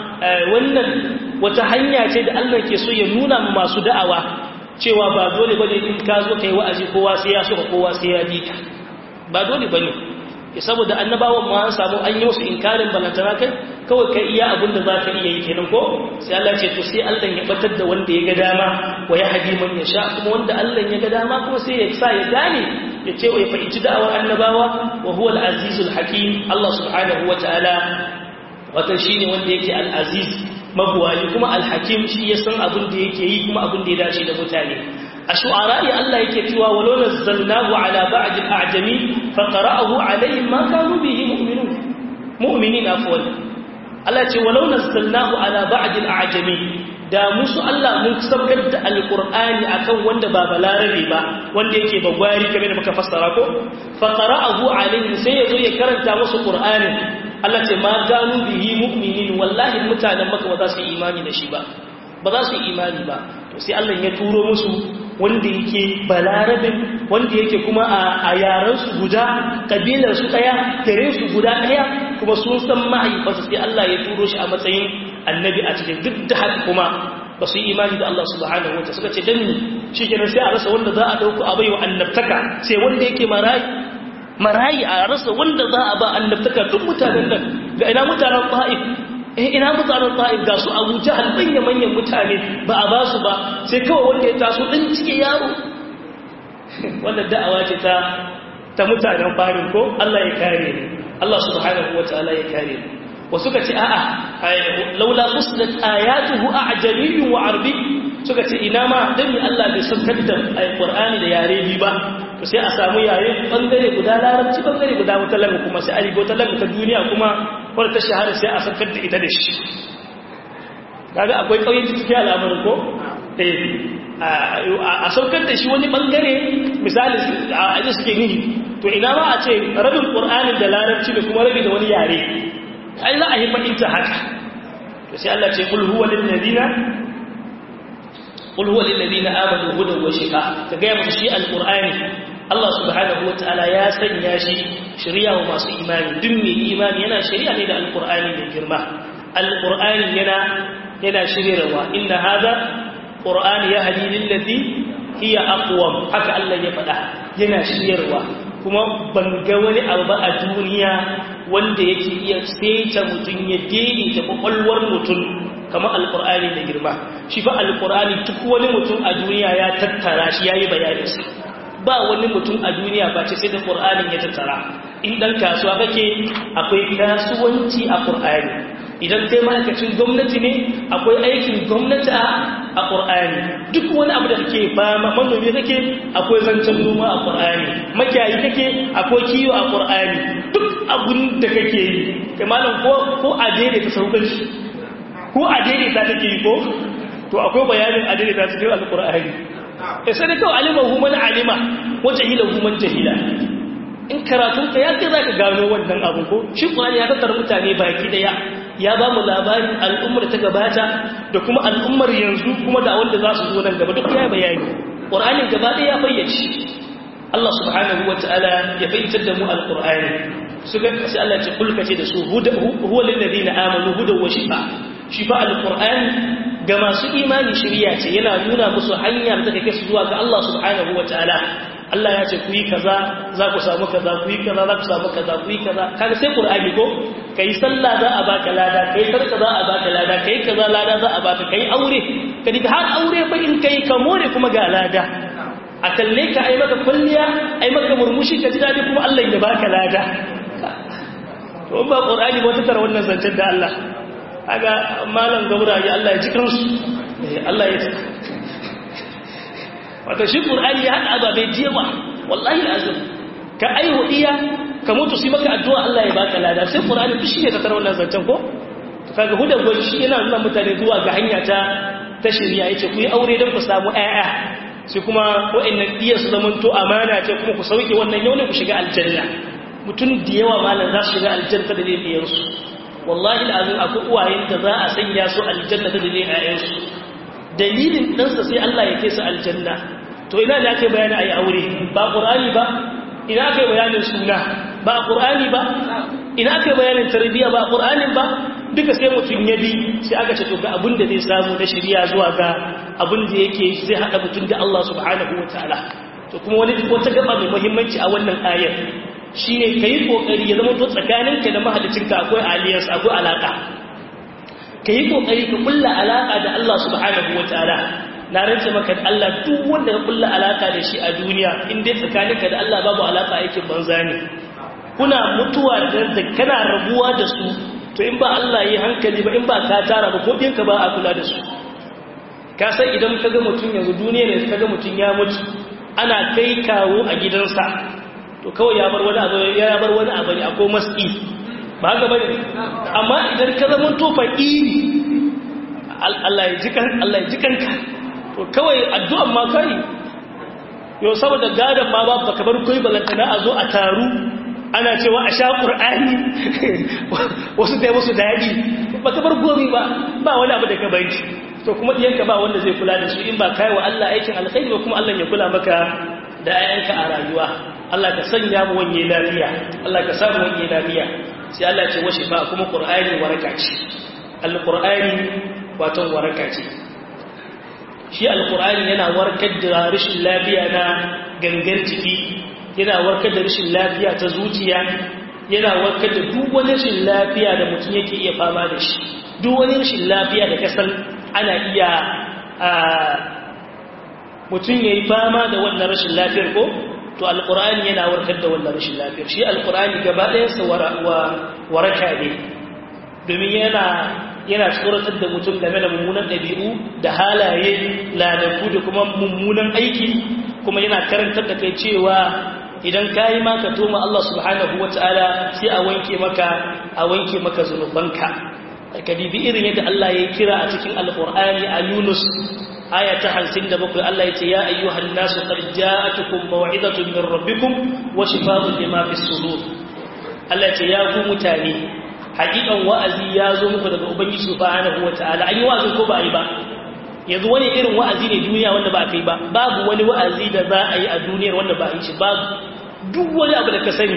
wannan wata hanya ce da Allah ke so ya nuna mu masu da'awa cewa ba dole bane in ka zo kai wa'azi kowa sai ya so kowa sai ya ji ka ba dole bane saboda annabawan ma an samu an yi musu inkarin balantana kai kawai kai iya abin da za ka iya yi kenan ko sai Allah ce to sai Allah ya batar da wanda ya ga dama wa ya hadi man ya sha kuma wanda Allah ya ga dama kuma sai ya sa ya gane ya ce wa ya fahimci da'awar annabawa wa huwa al-azizul hakim Allah subhanahu wa ta'ala wata shine wanda yake al-aziz mabuwayi kuma al-hakim shi ya san abin da yake yi kuma abin da ya dace da mutane a shu'ara'i Allah yake cewa walau nazzalnahu ala ba'd al-a'jami fa qara'ahu alayhim ma kanu bihi mu'minun mu'minin afwan Allah ce walau nazzalnahu ala ba'd al-a'jami da musu Allah mun sabgar da alqur'ani akan wanda ba balarabe ba wanda yake bagwari kamar da muka fassara ko fa qara'ahu alayhim sai yazo ya karanta musu qur'anin Allah ce ma ganu bihi mu'minin wallahi mutanen maka ba za su yi imani da shi ba ba za su yi imani ba to sai Allah ya turo musu wanda yake balarabin wanda yake kuma a yaran su guda kabilar su daya gare su guda daya kuma sun san mahaifarsa sai Allah ya turo shi a matsayin annabi a cikin duk da haka kuma ba su yi imani da Allah subhanahu wataala suka ce dan ni shikenan sai a rasa wanda za a dauko a baiwa annabtaka sai wanda yake marayi marayi a rasa wanda za a ba annabtaka duk mutanen nan ga ina mutanen ta'if eh ina mutanen ta'if ga su abu jahal manya manyan mutane ba a ba su ba sai kawai wanda ya taso ɗan cike yaro wannan da'awa ce ta ta mutanen farin ko Allah ya kare ni Allah subhanahu wataala ya kare ni wasu ka ce a'a laula fuslat ayatuhu a'jamiyyun wa arabi suka ce ina ma dan Allah bai saukar da alqur'ani da yare bi ba to sai a samu yare bangare guda larabci bangare guda wata langa kuma sai a rigo ta langa ta duniya kuma wadda ta shahara sai a saukar da ita da shi kaga akwai kauyen cikin al'amarin ko a saukar da shi wani bangare misali a aji suke nihi to ina ma a ce rabin qur'anin da larabci da kuma rabi da wani yare ai za a yi fahimta haka to sai Allah ce kul huwa lil ladina qul huwa lil ladina amanu hudan wa shifa ka ga musu shi alqur'ani Allah subhanahu wataala ya sanya shi shari'a wa masu imani duk mai imani yana shari'a ne da alqur'ani mai girma alqur'ani yana yana shiryarwa inna hada qur'ani yahdi lil lati hiya aqwam haka Allah ya faɗa yana shiryarwa kuma ban ga wani abu ba a duniya wanda yake iya saita mutum ya daidaita kwakwalwar mutum kamar alkur'ani da girma shi fa alkur'ani duk wani mutum a duniya ya tattara shi yayi bayaninsa ba wani mutum a duniya ba ce sai da qur'anin ya tattara in dan kasuwa kake akwai kasuwanci a qur'ani idan kai ma'aikacin gwamnati ne akwai aikin gwamnati a ƙur'ani duk wani abu da kake ba manomi kake akwai zancen noma a ƙur'ani makiyayi kake akwai kiwo a ƙur'ani duk abun da kake yi kai malam ko a daidaita saukan shi ko a daidaita kake yi ko to akwai bayanin a daidaita cikin alƙur'ani ya sai da kawai alima human alima wa jahila human jahila in karatunka ya kai za ka gano wannan abu ko shi ƙwari ya tattara mutane baki daya ya ba mu labarin al'ummar ta gabata da kuma al'ummar yanzu kuma da wanda za su zo nan gaba duk ya bayani ƙur'anin gaba ɗaya ya fayyace Allah subhanahu wa ta'ala ya fahimtar da mu alƙur'ani su ga sai Allah ce kulka ce da su huwa lil ladina amanu hudan wa shifa shifa alƙur'ani ga masu imani shirya ce yana nuna musu hanyar da take su zuwa ga Allah subhanahu wa ta'ala Allah ya ce ku yi kaza za ku samu kaza ku yi kaza za ku samu kaza ku yi kaza kaga sai qur'ani ko kai sallah za a baka lada kai sarka za a baka lada kai kaza lada za a baka kai aure kadi har aure ba in kai ka more kuma ga lada a kalle ka ai maka kulliya ai maka murmushi ka ji dadi kuma Allah ya baka lada to ba qur'ani ba ta tara wannan zancen da Allah kaga malam gauraye Allah ya ji kansu Allah ya wata shi ƙur'ani ya haɗa ababe jewa wallahi azum ka aihu iya ka mutu su maka addu'a Allah ya baka lada sai ƙur'ani duk shi ne ta tara wannan zancen ko to kaga hudan gwani shi yana nuna mutane zuwa ga hanya ta ta shirya yace ku yi aure don ku samu ƴaƴa sai kuma wa'annan iya su zaman to amana ce kuma ku sauke wannan yau ne ku shiga aljanna mutum da yawa malam za su shiga aljanna da zai biyan su wallahi azum akwai uwayen da za a sanya su aljanna da zai ƴaƴansu dalilin ɗansa sai Allah ya kai su aljanna to ina ne aka yi bayani a yi aure ba ƙur'ani ba ina aka yi bayanin suna ba ƙur'ani ba ina aka yi bayanin tarbiyya ba ƙur'anin ba duka sai mutum ya bi sai aka ce to ga abin da zai samu na shirya zuwa ga abin da yake zai haɗa mutum da Allah subhanahu wa ta'ala to kuma wani wata gaba mai muhimmanci a wannan ayar shine kayi kokari ya zama to tsakaninka da mahaliccinka akwai alliance akwai alaka ka yi ƙoƙari ka kulla alaƙa da Allah subhanahu wa ta'ala na rance maka da Allah duk wanda ka kulla alaƙa da shi a duniya in dai tsakaninka da Allah babu alaƙa aikin banza ne kuna mutuwa da kana rabuwa da su to in ba Allah yi hankali ba in ba ka tara ba ko ɗinka ba a kula da su ka san idan ka ga mutum yanzu duniya ne ka ga mutum ya mutu ana kai kawo a gidansa to kawai ya bar wani abu ya bar wani abu ne akwai maski ba haka bane amma idan ka zama to fakiri Allah ya jikan Allah ya jikanka to kawai addu'an ma kai yo saboda gadan ma ba baka bar koi balantana a zo a taru ana cewa a sha qur'ani wasu dai wasu dadi baka bar gomi ba ba wani abu da ka bari to kuma diyanka ba wanda zai kula da su in ba kai wa Allah aikin alkhairi ba kuma Allah ya kula maka da ayyanka a rayuwa Allah ka sanya mu wanye lafiya Allah ka samu wanye lafiya sai Allah ce washe ba kuma ƙur'ani waraka ce alƙur'ani waton waraka ce shi alƙur'ani yana warkar da rashin lafiya na gangar jiki yana warkar da rashin lafiya ta zuciya yana warkar da duk wani rashin lafiya da mutum yake iya fama da shi duk wani rashin lafiya da kasan ana iya mutum ya yi fama da wannan rashin lafiyar ko to alkur'ani yana warkar da wannan rashin lafiyar shi alkur'ani gaba ɗayansa waraka ne domin yana yana tsoratar da mutum game da mummunan ɗabi'u da halaye lalaku da kuma mummunan aiki kuma yana karantar da kai cewa idan ka yi maka toma Allah subhanahu wa ta'ala sai a wanke maka a wanke maka zunubanka ka dibi irin yadda Allah ya kira a cikin alkur'ani a Yunus aya ta hamsin da bakwai Allah ya ce ya ayyuhan nasu qad ja'atukum maw'izatun min rabbikum wa shifaa'un lima fi sudur Allah ya ce ya ku mutane hakikan wa'azi ya zo muku daga ubangiji subhanahu wataala an yi wa'azi ko ba a yi ba yanzu wani irin wa'azi ne duniya wanda ba a kai ba babu wani wa'azi da za a yi a duniyar wanda ba a yi shi babu duk wani abu da ka sani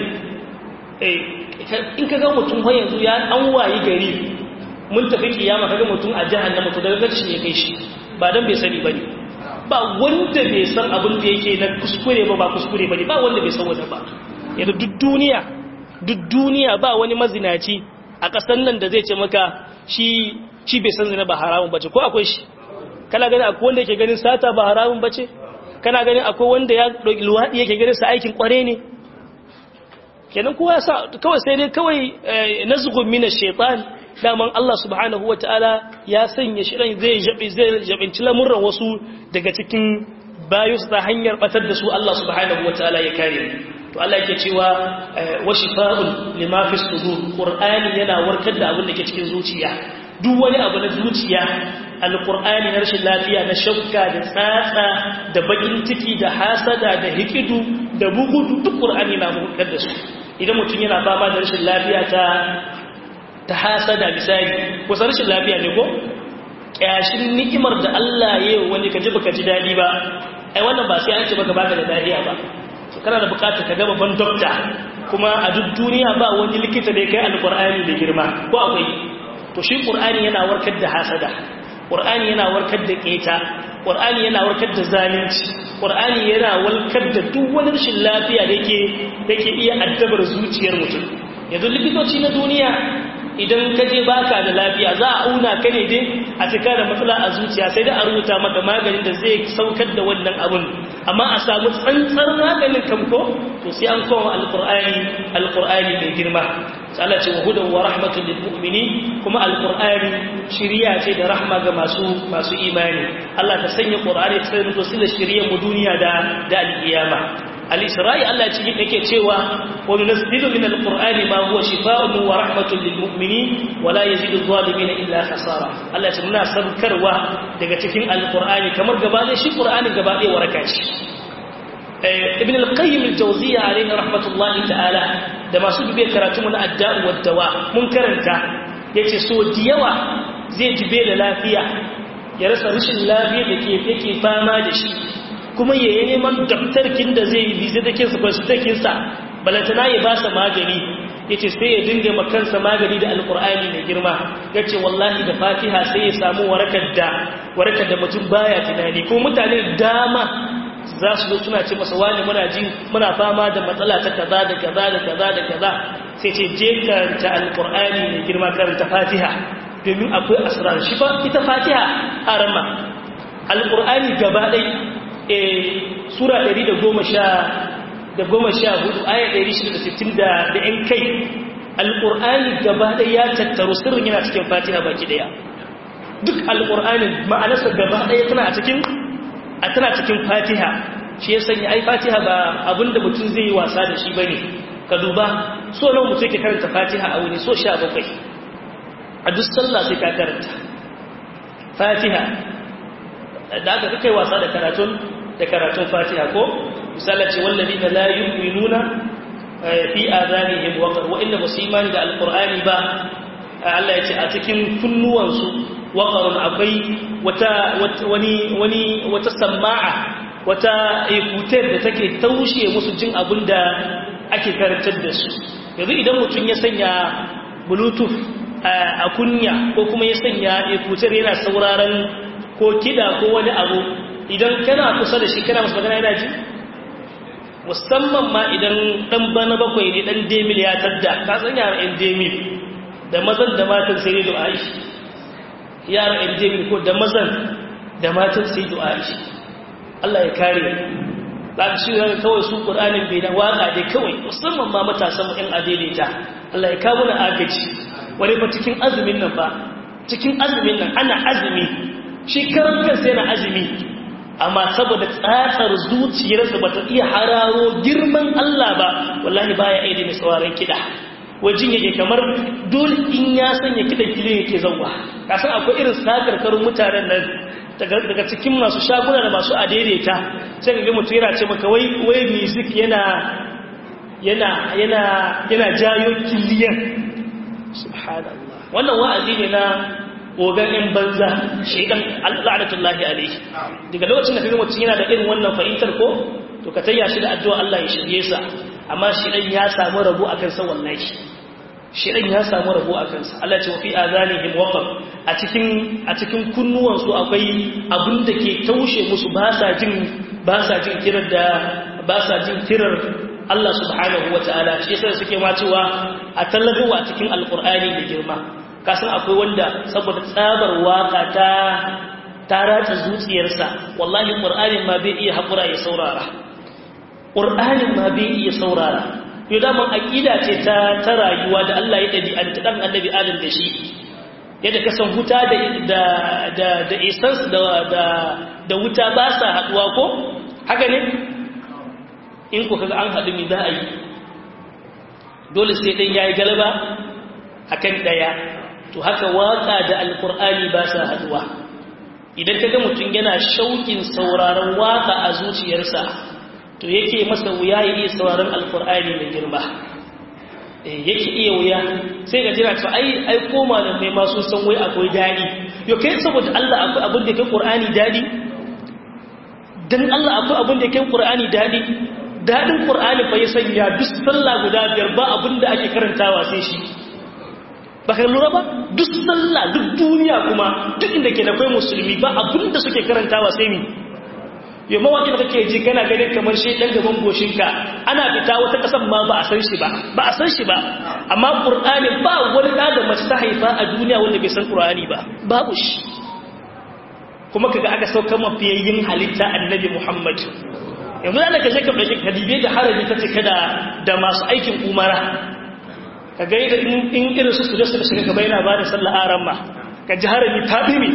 in ka ga mutum har yanzu ya an wayi gari mun tafi kiyama kaga mutum a jahannama to daga gaci ya kai shi ba dan bai sani bane ba wanda bai san abin da yake na kuskure ba ba kuskure bane ba wanda bai san wanda ba yanzu duk duniya duk duniya ba wani mazinaci a kasan nan da zai ce maka shi shi bai san zina ba haramun bace ko akwai shi kana gani akwai wanda yake ganin sata ba haramun bace kana gani akwai wanda ya dauki luwadi yake ganin sa aikin kware ne kenan kowa ya sa kawai sai dai kawai nazghun min ash-shaytan daman Allah subhanahu wa ta'ala ya sanya shirin zai jabi zai jabinci lamurran wasu daga cikin bayu ta hanyar batar da su Allah subhanahu wa ta'ala ya kare to Allah yake cewa wa shifa'un lima fi sudur qur'ani yana warkar da abin da ke cikin zuciya duk wani abu na zuciya alqur'ani na rashin lafiya na shakka da tsatsa da bakin ciki da hasada da hikidu da bugu duk qur'ani na buɗar da su idan mutum yana fama da rashin lafiya ta ta hasada misali ko rashin lafiya ne ko kyashin ni'imar da Allah ya yi wani kaji baka ji dadi ba ai wannan ba sai an ce baka baka da lafiya ba to kana da bukatar ka ga babban doctor kuma a duk duniya ba wani likita da ya kai alqur'ani da girma ko akwai to shi qur'ani yana warkar da hasada qur'ani yana warkar da keta qur'ani yana warkar da zalunci qur'ani yana warkar da duk wani rashin lafiya da yake yake iya addabar zuciyar mutum yanzu likitoci na duniya idan ka je baka da lafiya za a auna ka ne dai a cika da matsala a zuciya sai da a rubuta maka maganin da zai saukar da wannan abun amma a samu tsantsar maganin kamko to sai an koma alqur'ani alqur'ani mai girma sai Allah ce wa hudan wa rahmatul lil mu'minin kuma alqur'ani shiriya ce da rahma ga masu masu imani Allah ta sanya qur'ani ta sanya to sila shiriyar mu duniya da da alkiyama al-isra'i Allah ce yake cewa wa nunzilu min al-qur'ani ma huwa shifaa'un wa rahmatun lil mu'minin wa la yazidu adh-dhalimin illa khasara Allah ce muna sabkarwa daga cikin al-qur'ani kamar gaba ne shi qur'ani gaba ɗaya waraka ce ibn al-qayyim al-jawziyya alayhi rahmatullahi ta'ala da masu dube karatu mun adda'u wad dawa mun karanta yace so diyawa zai jibe da lafiya ya rasa rashin lafiya da ke yake fama da shi kuma ya yi neman daftarkin da zai yi bizitakinsa kwasitakinsa balantana ya ba sa magani ya ce sai ya dinga makansa magani da alkur'ani mai girma ya ce wallahi da fatiha sai ya samu warakar da warakar da mutum baya tunani ko mutane dama za su zo suna ce masa wani muna ji muna fama da matsala ta kaza da kaza da kaza da kaza sai ce je karanta alkur'ani mai girma karanta fatiha domin akwai asrar shi fa ita fatiha arama alkur'ani gaba ɗaya sura 114 aya 660 da ‘yan kai alƙur'ani gaba ɗaya ya tattaru sirrin yana cikin fatiha baki ɗaya duk alƙur'anin ma'anarsa gaba ɗaya tana a cikin a tana cikin fatiha shi ya sanya ai fatiha ba abinda mutum zai yi wasa da shi bane ka duba so nan mutum ke karanta fatiha a wuni so sha bakwai a duk sallah sai ka karanta fatiha da aka kai wasa da karatun da karatun fatiha ko misali ce wallazi da la yu'minuna fi adanihim waqar wa inna musimani da alqur'ani ba Allah ya ce a cikin kunnuwansu waqarun akwai wata wani wani wata sama'a wata ikutar da take taushe musu jin abinda ake karantar da su yanzu idan mutum ya sanya bluetooth a kunya ko kuma ya sanya ikutar yana sauraron ko kida ko wani abu idan kana kusa da shi kana masu magana yana ji musamman ma idan dan bana bakwai ne dan demil ya tadda ka san yara yan demil da mazan da matan sai da aishi yara yan demil ko da mazan da matan sai da aishi Allah ya kare za ka shi zaka kawai su qur'anin bai da waka dai kawai musamman ma matasan mu yan adaidaita Allah ya kawo na agaji wani fa cikin azumin nan fa cikin azumin nan ana azumi shi karan kansa yana azumi amma saboda tsatsar zuciyarsa ba ta iya hararo girman Allah ba wallahi baya aidi mai tsawaran kiɗa wajen yake kamar dole in ya sanya kiɗan kilin yake zauwa kasan akwai irin sakarkarun mutanen nan daga cikin masu shaguna da masu adaidaita sai ga mutum yana ce maka wai wai music yana yana yana yana jayo kiliyan subhanallah wannan wa'azi ne na ogan in banza shaidan la'anatullahi alaihi daga lokacin da kaga mutum yana da irin wannan fahimtar ko to ka tayya shi da addu'a Allah ya shirye sa amma shaidan ya samu rabo akan sa wallahi shaidan ya samu rabo akan sa Allah ce wa fi azanihim waqaf a cikin a cikin kunnuwan su akwai abin da ke taushe musu ba sa jin ba sa jin kirar da ba sa jin kirar Allah subhanahu wataala shi yasa suke ma cewa a tallagawa a cikin alqur'ani da girma kasan akwai wanda saboda tsabar waka ta ta ratsa zuciyarsa wallahi qur'anin ma bai iya hakura ya saurara qur'anin ma bai iya saurara yau da man aqida ce ta ta rayuwa da Allah ya dabi an dan annabi adam da shi yadda ka san huta da da da da essence da da da wuta ba sa haduwa ko haka ne in ku kaga an hadu mi za a yi dole sai dan yayi galaba akan daya to haka waka da alkur'ani ba sa haduwa idan kaga mutum yana shaukin sauraron waka a zuciyarsa to yake masa wuya ya iya sauraron alkur'ani mai girma yake iya wuya sai ga jira to ai ai koma da mai masu san wai akwai dadi yo kai saboda Allah akwai abin da ke Qur'ani dadi dan Allah akwai abin da ke Qur'ani dadi dadin Qur'ani fa ya sanya duk sallah guda biyar ba abin da ake karantawa sai shi baka lura ba duk sallah duk duniya kuma duk inda ke da kai musulmi ba abin da suke karantawa sai ni yau mawaƙi da kake ji kana ganin kamar shi ɗan gaban goshinka ana fita wata ƙasan ma ba a san shi ba ba a san shi ba amma ƙur'ani ba wani ɗa da mace ta haifa a duniya wanda bai san ƙur'ani ba babu shi kuma kaga aka sauka mafiyayyin halitta annabi muhammad yanzu da ka je ka ɗauki kadibe da harabi ta cika da da masu aikin umara ka ga in irin su su da su shiga gaba yana ba da sallah aran ma ka ji harabi ta ɗimi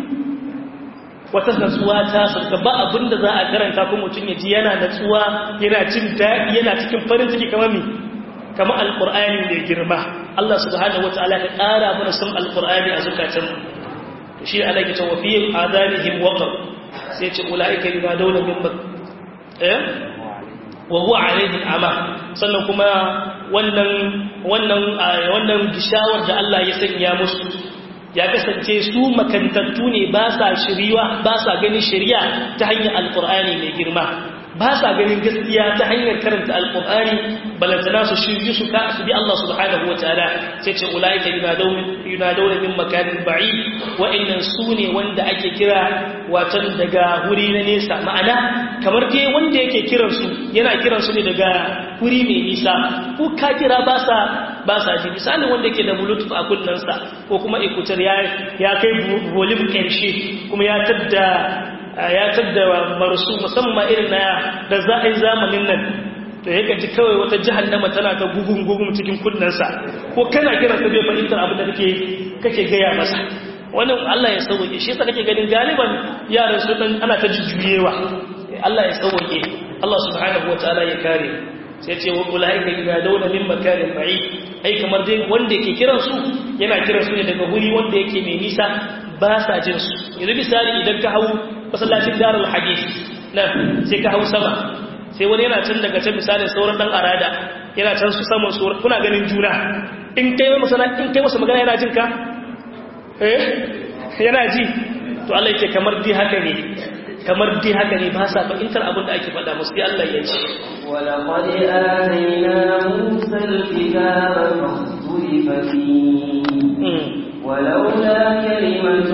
wata natsuwa ta sauka ba abinda za a karanta ko mutum ya ji yana natsuwa yana jin daɗi yana cikin farin ciki kamar mi kamar alƙur'ani mai girma Allah subhanahu wataala ka ƙara mana son alƙur'ani a zukatan to shi Allah ya ce wa fi adanihim waqar sai ce ulaika bima dawla min bak eh wa huwa alaihim ama sannan kuma wannan wannan wannan gishawar da Allah ya sanya musu ya kasance su makantattu ne ba sa shiriwa ba sa ganin shari'a ta hanyar alkur'ani mai girma ba sa ganin gaskiya ta hanyar karanta alkur'ani balantana su shirye su ka su bi Allah subhanahu wataala sai ce ulaika yunadawna min makanin ba'i wa'annan su ne wanda ake kira watan daga wuri na nesa ma'ana kamar dai wanda yake kiran su yana kiran su ne daga wuri mai nisa ko ka kira ba sa ba sa ji misalin wanda ke da bluetooth a kunnensa ko kuma ikutar ya kai volume ƙarshe kuma ya tadda ya tadda marsu musamman irin na da za a yi zamanin nan to ya gaji kawai wata jihannama tana ta gugun gugun cikin kunnensa ko kana kiran sa bai fahimtar abin da kake kake gaya masa wannan Allah ya sauke shi yasa kake ganin galiban yaran su dan ana ta jujjuyewa Allah ya sauke Allah subhanahu wataala ya kare sai ce wa ulaika yadawna min makanin ba'id ai kamar dai wanda yake kiran su yana kiran su ne daga wuri wanda yake mai nisa ba sa jin su yanzu misali idan ka hau masallacin darul hadith na sai ka hau sama sai wani yana can daga can misalin sauran dan arada yana can su saman su kuna ganin juna in kai masa in kai masa magana yana jin ka eh yana ji to Allah yake kamar dai haka ne kamar dai haka ne ba sa fahimtar abin da ake faɗa musu sai Allah ya ce ولقد آتينا موسى الكتاب فاختلف فيه ولولا كلمة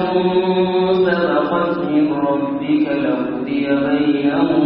سبقت من ربك لقضي بينهم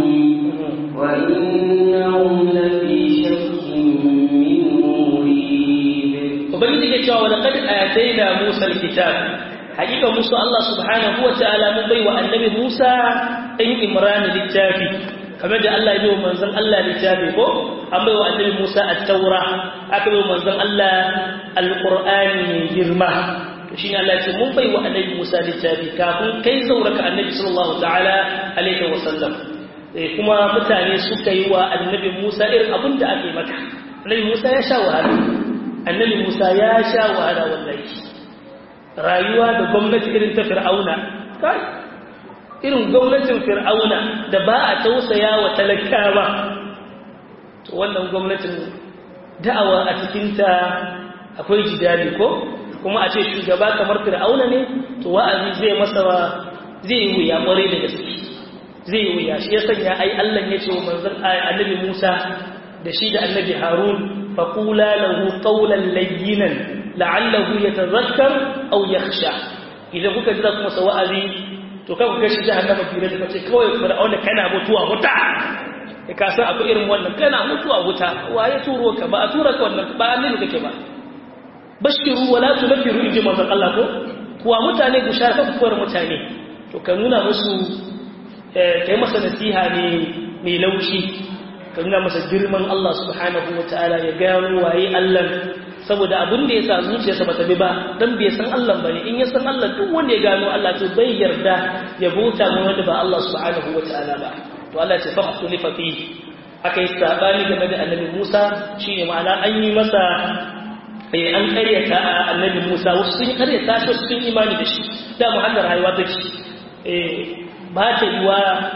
وإنهم لفي شك منه مريب وبنجي كتاب ولقد آتينا موسى الكتاب حقيقة موسى الله سبحانه وتعالى من بي النبي موسى إن إمران للتافي kamar da Allah ya bai wa manzon Allah littafi ko an bai wa annabi Musa at-Taura aka bai wa manzon Allah al-Qur'ani mai girma to shine Allah ya ce mun bai wa annabi Musa littafi kafin kai zauraka annabi sallallahu ta'ala alaihi wa sallam kuma mutane suka yi wa annabi Musa irin abin da ake maka annabi Musa ya sha wahala annabi Musa ya sha wahala wallahi rayuwa da gwamnati irin ta Fir'auna kai irin gwamnatin fir'auna da ba a tausaya wa talakawa to wannan gwamnatin da'awa a cikinta akwai jidali ko kuma a ce shugaba kamar fir'auna ne to wa'azi zai masa zai yi wuya kwarai da gaske zai yi wuya shi ya sanya ai Allah ya ce wa manzon annabi Musa da shi da annabi Harun faqula lahu qawlan layyinan la'allahu yatadhakkar aw yakhsha idan kuka jira kuma wa'azi to kan ku gashi jahannama fira da kace kawai fir'auna kana mutuwa wuta e ka san akwai irin wannan kana mutuwa wuta waye turo ka ba a tura ka wannan ba annabi kake ba bashiru wala tunfiru inji manzon Allah ko kuwa mutane bushara ka kuwar mutane to ka nuna musu kai masa nasiha ne mai laushi ka nuna masa girman Allah subhanahu wataala ya gano waye Allah saboda abin da ya sa zuciyarsa ba ta bi ba dan bai san Allah bane in ya san Allah duk wanda ya gano Allah to bai yarda ya bauta mu wanda ba Allah subhanahu wataala ba to Allah ya fakhtu li fafi aka yi sabani game da annabi Musa shine ma'ana an yi masa eh an karyata annabi Musa wasu sun karyata shi wasu sun imani da shi da mu hannun rayuwa take eh ba ta yiwa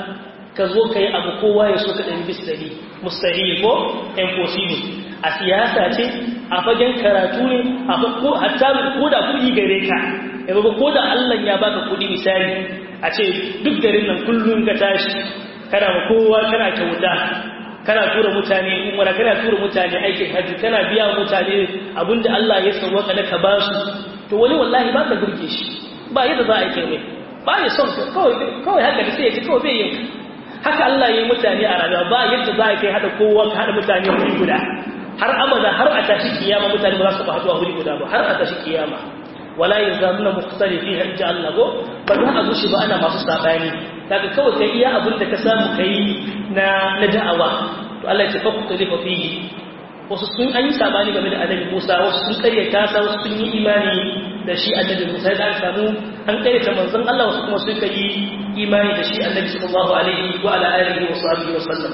ka zo ka yi abu kowa ya so ka ɗari bis ɗari mustahil ko impossible a siyasa ce a fagen karatu ne a ko hatta ko da kuɗi gare ka yanzu ko da Allah ya baka kuɗi misali a ce duk garin nan kullum ka tashi kana ma kowa kana kyauta kana tura mutane umara kana tura mutane aikin hajji kana biya mutane abinda Allah ya sauwaka da ka ba su to wani wallahi ba ka burge shi ba yadda za a yi kai ba ya son ka kawai haka da sai ya ci kawai bai yin haka Allah ya yi mutane a rayuwa ba yadda za a kai hada kowa ka hada mutane wuri guda har abada har a tashi kiyama mutane ba za su ba haduwa wuri guda ba har a tashi kiyama wala yazamuna mukhtalifi hajja Allah go ba za a gushi ba ana masu sabani daga kawai kai iya abin da ka samu kai na na da'awa to Allah ya ce fa kutalifa fihi wasu sun an yi sabani game da annabi Musa wasu sun karyata sa wasu sun yi imani da shi annabi Musa da aka samu an karyata manzon Allah wasu kuma suka yi imani da shi annabi sallallahu alaihi wa ala alihi wa sahbihi wa sallam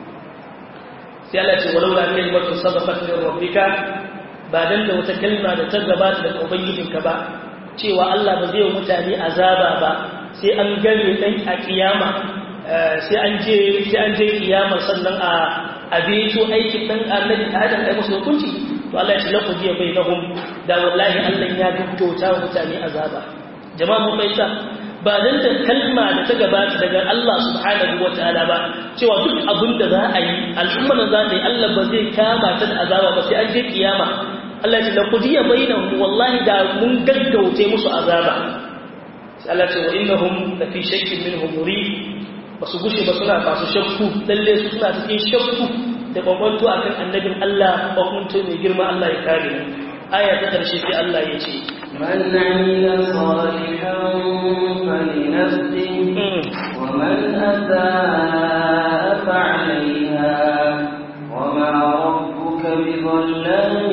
sai Allah ce walau la kalimatu sabaqat min rabbika ba dan da wata kalma da ta gabata daga ubangijinka ba cewa Allah ba zai mutane azaba ba sai an gane dan a kiyama sai an je sai an je kiyama sannan a abeto aikin dan annabi Adam ai musu hukunci to Allah ya ce laqad ya bainahum da wallahi Allah ya gaggauta mutane azaba jama'a mun bayyana ba dan da kalma da ta gabata daga Allah subhanahu wataala ba cewa duk abin da za a yi al'umma da za ta yi Allah ba zai kama ta da azaba ba sai an je kiyama Allah ya ce laqad ya bainahum wallahi da mun gaggauce musu azaba sai Allah ya ce wa innahum la fi shakkin minhum murid ba su gushe ba suna masu shakku lalle su suna cikin shakku da kwakwanto a kan annabin Allah kwakwanto mai girma Allah ya kare mu aya ta ƙarshe sai Allah ya ce من عمل صالحا فلنفسه ومن أساء فعليها وما ربك بظلام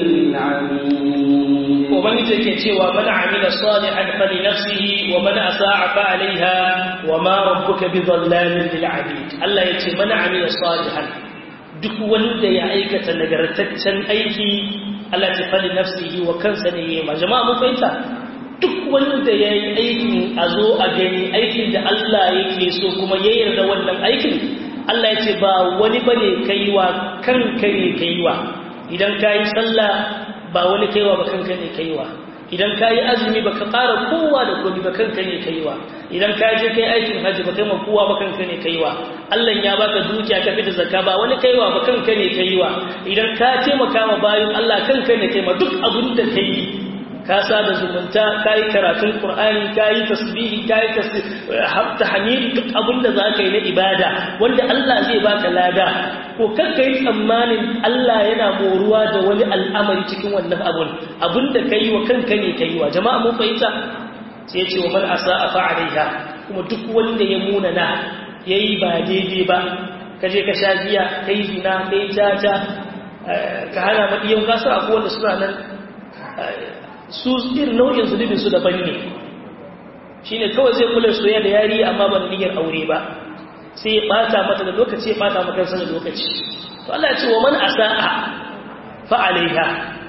للعبيد ومن yake cewa man amila salihan fali nafsihi wa man asaa fa alaiha wa ma rabbuka bidhallamin lil abid Allah yace man amila salihan duk wanda ya aikata nagartaccen aiki Allah ya fali nafsihi wa kansa ne yayi jama'a mun fahimta duk wanda ya yi aikin a zo a gani aikin da Allah yake so kuma ya yarda wannan aikin Allah ya ce ba wani bane kaiwa kanka ne kaiwa idan ka yi sallah ba wani kaiwa ba kanka ne kaiwa idan ka yi azumi ba ka ƙara kowa da komi ba kanka ne kaiwa idan ka je kai aikin hajji ba kai ma kowa ba kanka ne kaiwa Allah ya baka dukiya ka fita zakka ba wani kaiwa ba kanka ne kaiwa idan ka taimaka ma bayan Allah kanka ne kaima duk abin da kai ka sa da zumunta ka yi karatun Qur'ani ka yi tasbihi ka yi tahmid duk abin da za ka yi na ibada wanda Allah zai baka lada ko kanka yi tsammanin Allah yana moruwa da wani al'amari cikin wannan abun abin da ka yi wa kanka ne ka yi wa jama'a mun fahimta sai ya ce wa man asa'a fa alaiha kuma duk wanda ya munana yayi ba daidai ba ka je ka sha giya kai zina kai tata ka hana madiyan kasa akwai wanda suna nan su irin nau'in zunubin su daban ne shine kawai zai kula soyayya da yari amma ba da niyyar aure ba sai ya bata mata da lokaci ya bata maka kansa da lokaci to Allah ya ce wa man asa'a fa alaiha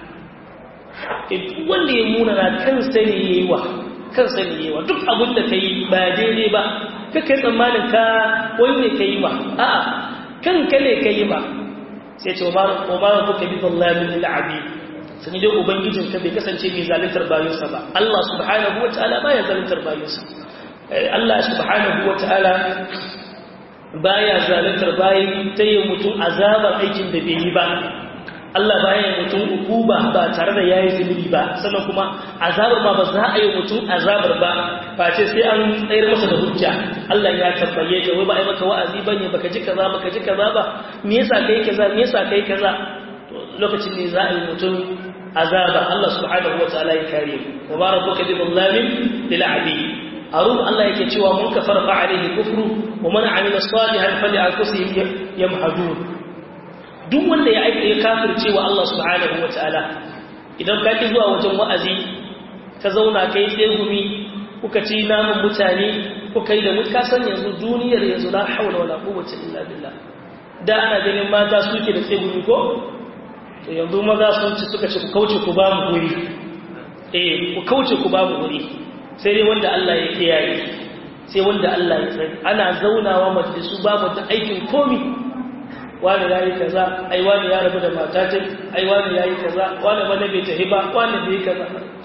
duk wanda ya muna na kansa ne yayi wa kansa ne yayi wa duk abin da kai ba daidai ba kake tsammanin ka wanne kai ma a'a kanka ne kai ma sai ce wa ma rabbuka bi dhallamin lil abid sani dai ubangijinka bai kasance mai zaluntar bayansa ba Allah subhanahu wa ta'ala baya zaluntar bayansa Allah subhanahu wa ta'ala baya zaluntar bayan ta yi mutum azabar aikin da bai yi ba Allah baya yi mutum ukuba ba tare da yayi zunubi ba sannan kuma azabar ma ba za a yi mutum azabar ba face sai an tsayar masa da hujja Allah ya tabbaye ka wai ba ai maka wa'azi bane baka ji kaza baka ji kaza ba me yasa kai kaza me yasa kai kaza lokacin ne za a yi mutum azaba Allah subhanahu wataala ya kare mu wa rabbuka bi dhallamin lil abid harun Allah yake cewa mun kafara fa alaihi kufru wa man amila salihan fali anfusihim yamhadun duk wanda ya aika ya kafirce wa Allah subhanahu wataala idan ka ki zuwa wajen wa'azi ka zauna kai tsegumi kuka ci namun mutane kuka yi da mutka san yanzu duniyar yanzu la haula wala quwwata illa billah da ana ganin mata suke da tsegumi ko to yanzu maza sun ci suka ce ku kauce ku ba mu guri eh ku kauce ku ba mu guri sai dai wanda Allah ya kiyaye sai wanda Allah ya tsari ana zaunawa majalisu babu da aikin komi wani ya yi kaza ai wani ya rabu da matatin ai wani ya yi kaza wani wani bai tafi ba wani bai kaza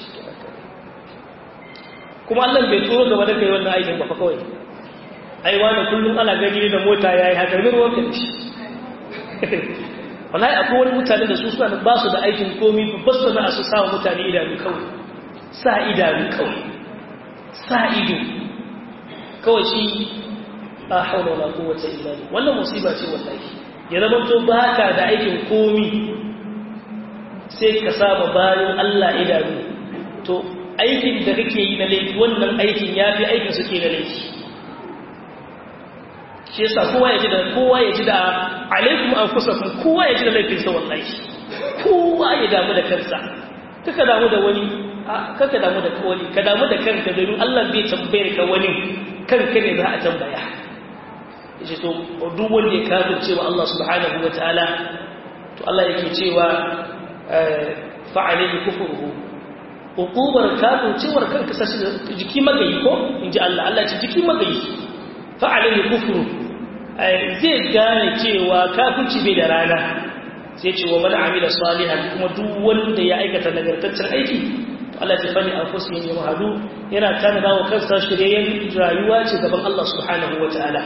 kuma Allah bai turo gaba da kai wannan aikin ba fa kawai ai wani kullum ana gani da mota ya yi haka min ruwan shi wallahi akwai wani mutane da su suna ba su da aikin komi ba su na su sa mutane idanu kawai sa idanu kawai sa ido kawai shi a haula wala quwwata illa billah wannan musiba ce wallahi ya zama to baka da aikin komi sai ka saba bayan Allah idanu to aikin da kake yi na laifi wannan aikin yafi aikin suke na laifi shi yasa kowa ya ji da kowa ya ji da alaikum anfusakum kowa ya ji da laifinsa wallahi kowa ya damu da kansa kaka damu da wani kaka damu da wani ka damu da kanka domin Allah bai tambayar ka wani kanka ne za a tambaya yace to duk wanda ya kafirce wa Allah subhanahu wataala to Allah yake cewa fa alayhi kufruhu uqubar kafircewar kanka sashi jiki magayi ko inji Allah Allah ce jiki magayi fa alayhi kufruhu zai gane cewa kafirci bai da rana sai ce wa man amila salihan kuma duk wanda ya aikata nagartaccen aiki Allah ya fani anfusihim yamhadu yana tanada wa kansa shiryen rayuwa ce gaban Allah subhanahu wataala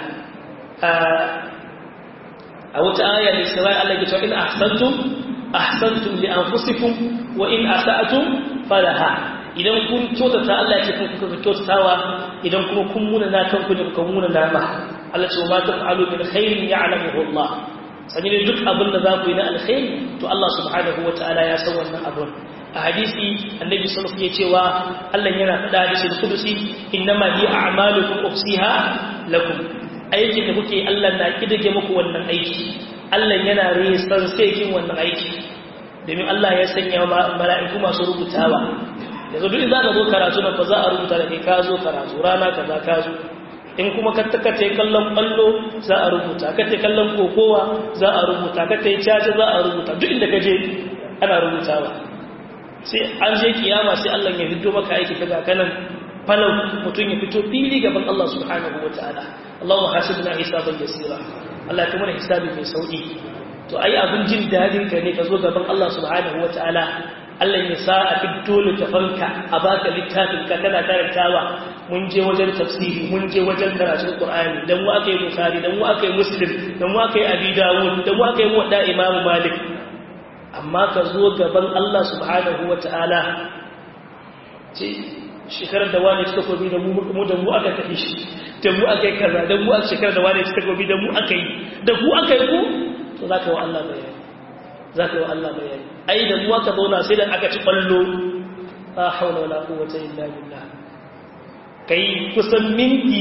a wata aya da Isra'i Allah ya ce in ahsantum ahsantum li anfusikum wa in asa'tum falaha idan kun kyautata Allah ya ce kun kuka kyautatawa idan kuma kun muna na kanku ne kun muna na ba Allah ce ma taf'alu min khairin ya'lamuhu Allah sani ne duk abin da za ku yi na alkhairi to Allah subhanahu wataala ya san wannan abin a hadisi annabi sallallahu alaihi cewa Allah yana faɗa hadisi da kudusi innama li a'malukum ufsiha lakum aikin da kuke Allah na kidage muku wannan aiki Allah yana resan sai kin wannan aiki domin Allah ya sanya mala'iku masu rubutawa yanzu duk za ka zo karatu na fa za a rubuta da kai ka zo karatu rana kaza ka zo in kuma ka kace kallon ballo za a rubuta kace kallon kokowa za a rubuta kace caca za a rubuta duk inda ka je ana rubutawa sai an je kiyama sai Allah ya fito maka aiki kaga kanan falau mutum ya fito fili gaban Allah subhanahu wataala Allahumma hasibna hisaban yasira Allah ya kuma hisabi mai sauki to ai abin jin dadin ka ne ka zo gaban Allah subhanahu wataala Allah ya sa a fito littafanka a baka littafin ka kana karantawa mun je wajen tafsiri mun je wajen karatun Qur'ani dan mu aka yi Bukhari dan mu aka yi Muslim dan mu aka yi Abi Dawud dan mu aka yi Muwatta Imam Malik amma ka zo gaban Allah subhanahu wata'ala ce shekarar da wani suka kobi da mu da mu aka tafi shi da mu aka yi kaza da mu aka shekarar da wani suka kobi da mu aka yi da ku aka yi ku to za ka yi wa Allah bayani za ka yi wa Allah bayani ai da mu aka zauna sai da aka ci ballo la haula wala quwwata illa billah kai kusan minti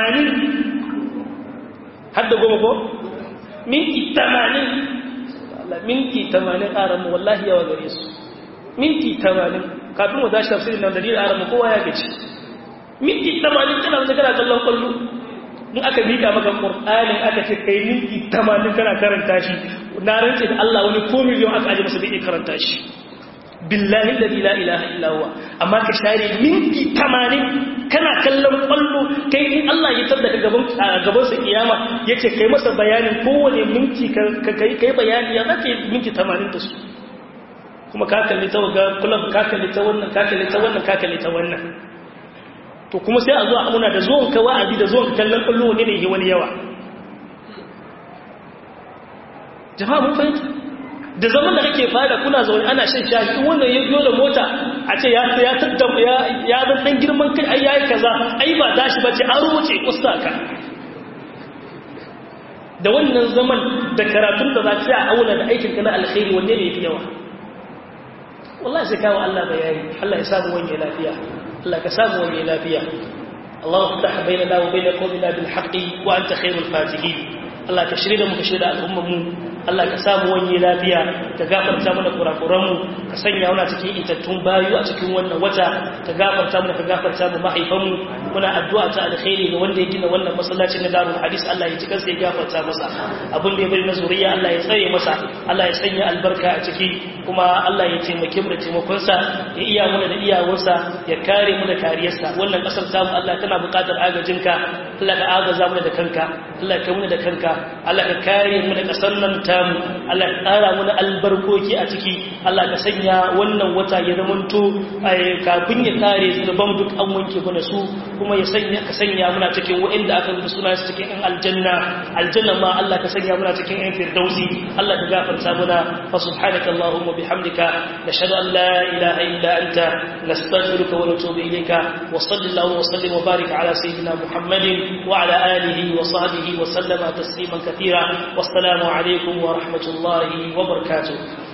80 har da goma ko minti 80 Allah minti 80 aran mu wallahi yawa gare su minti 80 kafin mu tashi tafsirin nan da dina aran mu kowa ya gaci minti 80 kana da kana kallon kullu in aka mika maka qur'ani aka ce kai minti 80 kana karanta shi na rantse da Allah wani ko miliyon aka aje masa bai karanta shi billahi alladhi la ilaha illa huwa amma ka share minti 80 kana kallon kwallo kai in Allah ya tada ka gaban gaban sa kiyama yace kai masa bayanin kowane minti ka kai kai bayani ya zaka minti 80 da su kuma ka kalli ta ga kullum ka kalli ta wannan ka kalli ta wannan ka kalli ta wannan to kuma sai a zo a muna da zuwan ka wa'azi da zuwan kallon kwallo ne ne wani yawa jama'a mun fahimta da zaman da kake fada kuna zaune ana shan shayi in wannan ya biyo da mota a ce ya ya tattabu ya ya zan dan girman kai ai yayi kaza ai ba tashi bace an rubuce kusa ka da wannan zaman da karatun da za ka a auna da aikin ka na alkhairi wanne ne yafi yawa wallahi sai kawo Allah bayani Allah ya samu wani lafiya Allah ka samu wani lafiya Allah ta bainana wa bain qawmina bil haqqi wa anta khairul fatihin Allah ka shirye da mu ka shirye da al'ummar mu Allah ka samu wani lafiya ka gafarta mana kurakuranmu ka sanya wani cikin itattun bayu a cikin wannan wata ka gafarta mana ka gafarta mu mahaifanmu muna addu'a ta alkhairi ga wanda ya gina wannan masallacin na darul hadis Allah ya ci kansa ya gafarta masa abin da ya bari na zuriya Allah ya tsare masa Allah ya sanya albarka a ciki kuma Allah ya taimake mu da taimakonsa ya iya mu da iyawarsa ya kare mu da kariyarsa wannan kasar tamu Allah tana buƙatar agajinka Allah ka agaza mu da kanka Allah ka mu da kanka Allah ka kare mu da kasar nan tamu Allah ka ƙara mu da albarkoki a ciki Allah ka sanya wannan wata ya zamanto kafin ya kare zunuban duk an wanke mana su kuma ya sanya ka sanya muna cikin waɗanda aka rubuta suna su cikin ɗan aljanna aljanna ma Allah ka sanya muna cikin ɗan firdausi Allah ka gafarta muna fa subhanaka allahumma bihamdika nashhadu an la ilaha illa anta nastaghfiruka wa natubu ilayka wa sallallahu wa sallim wa barik ala sayyidina muhammadin wa ala alihi wa sahbihi wa sallama tasliman kathira wassalamu alaikum wa rahmatullahi wa barakatuh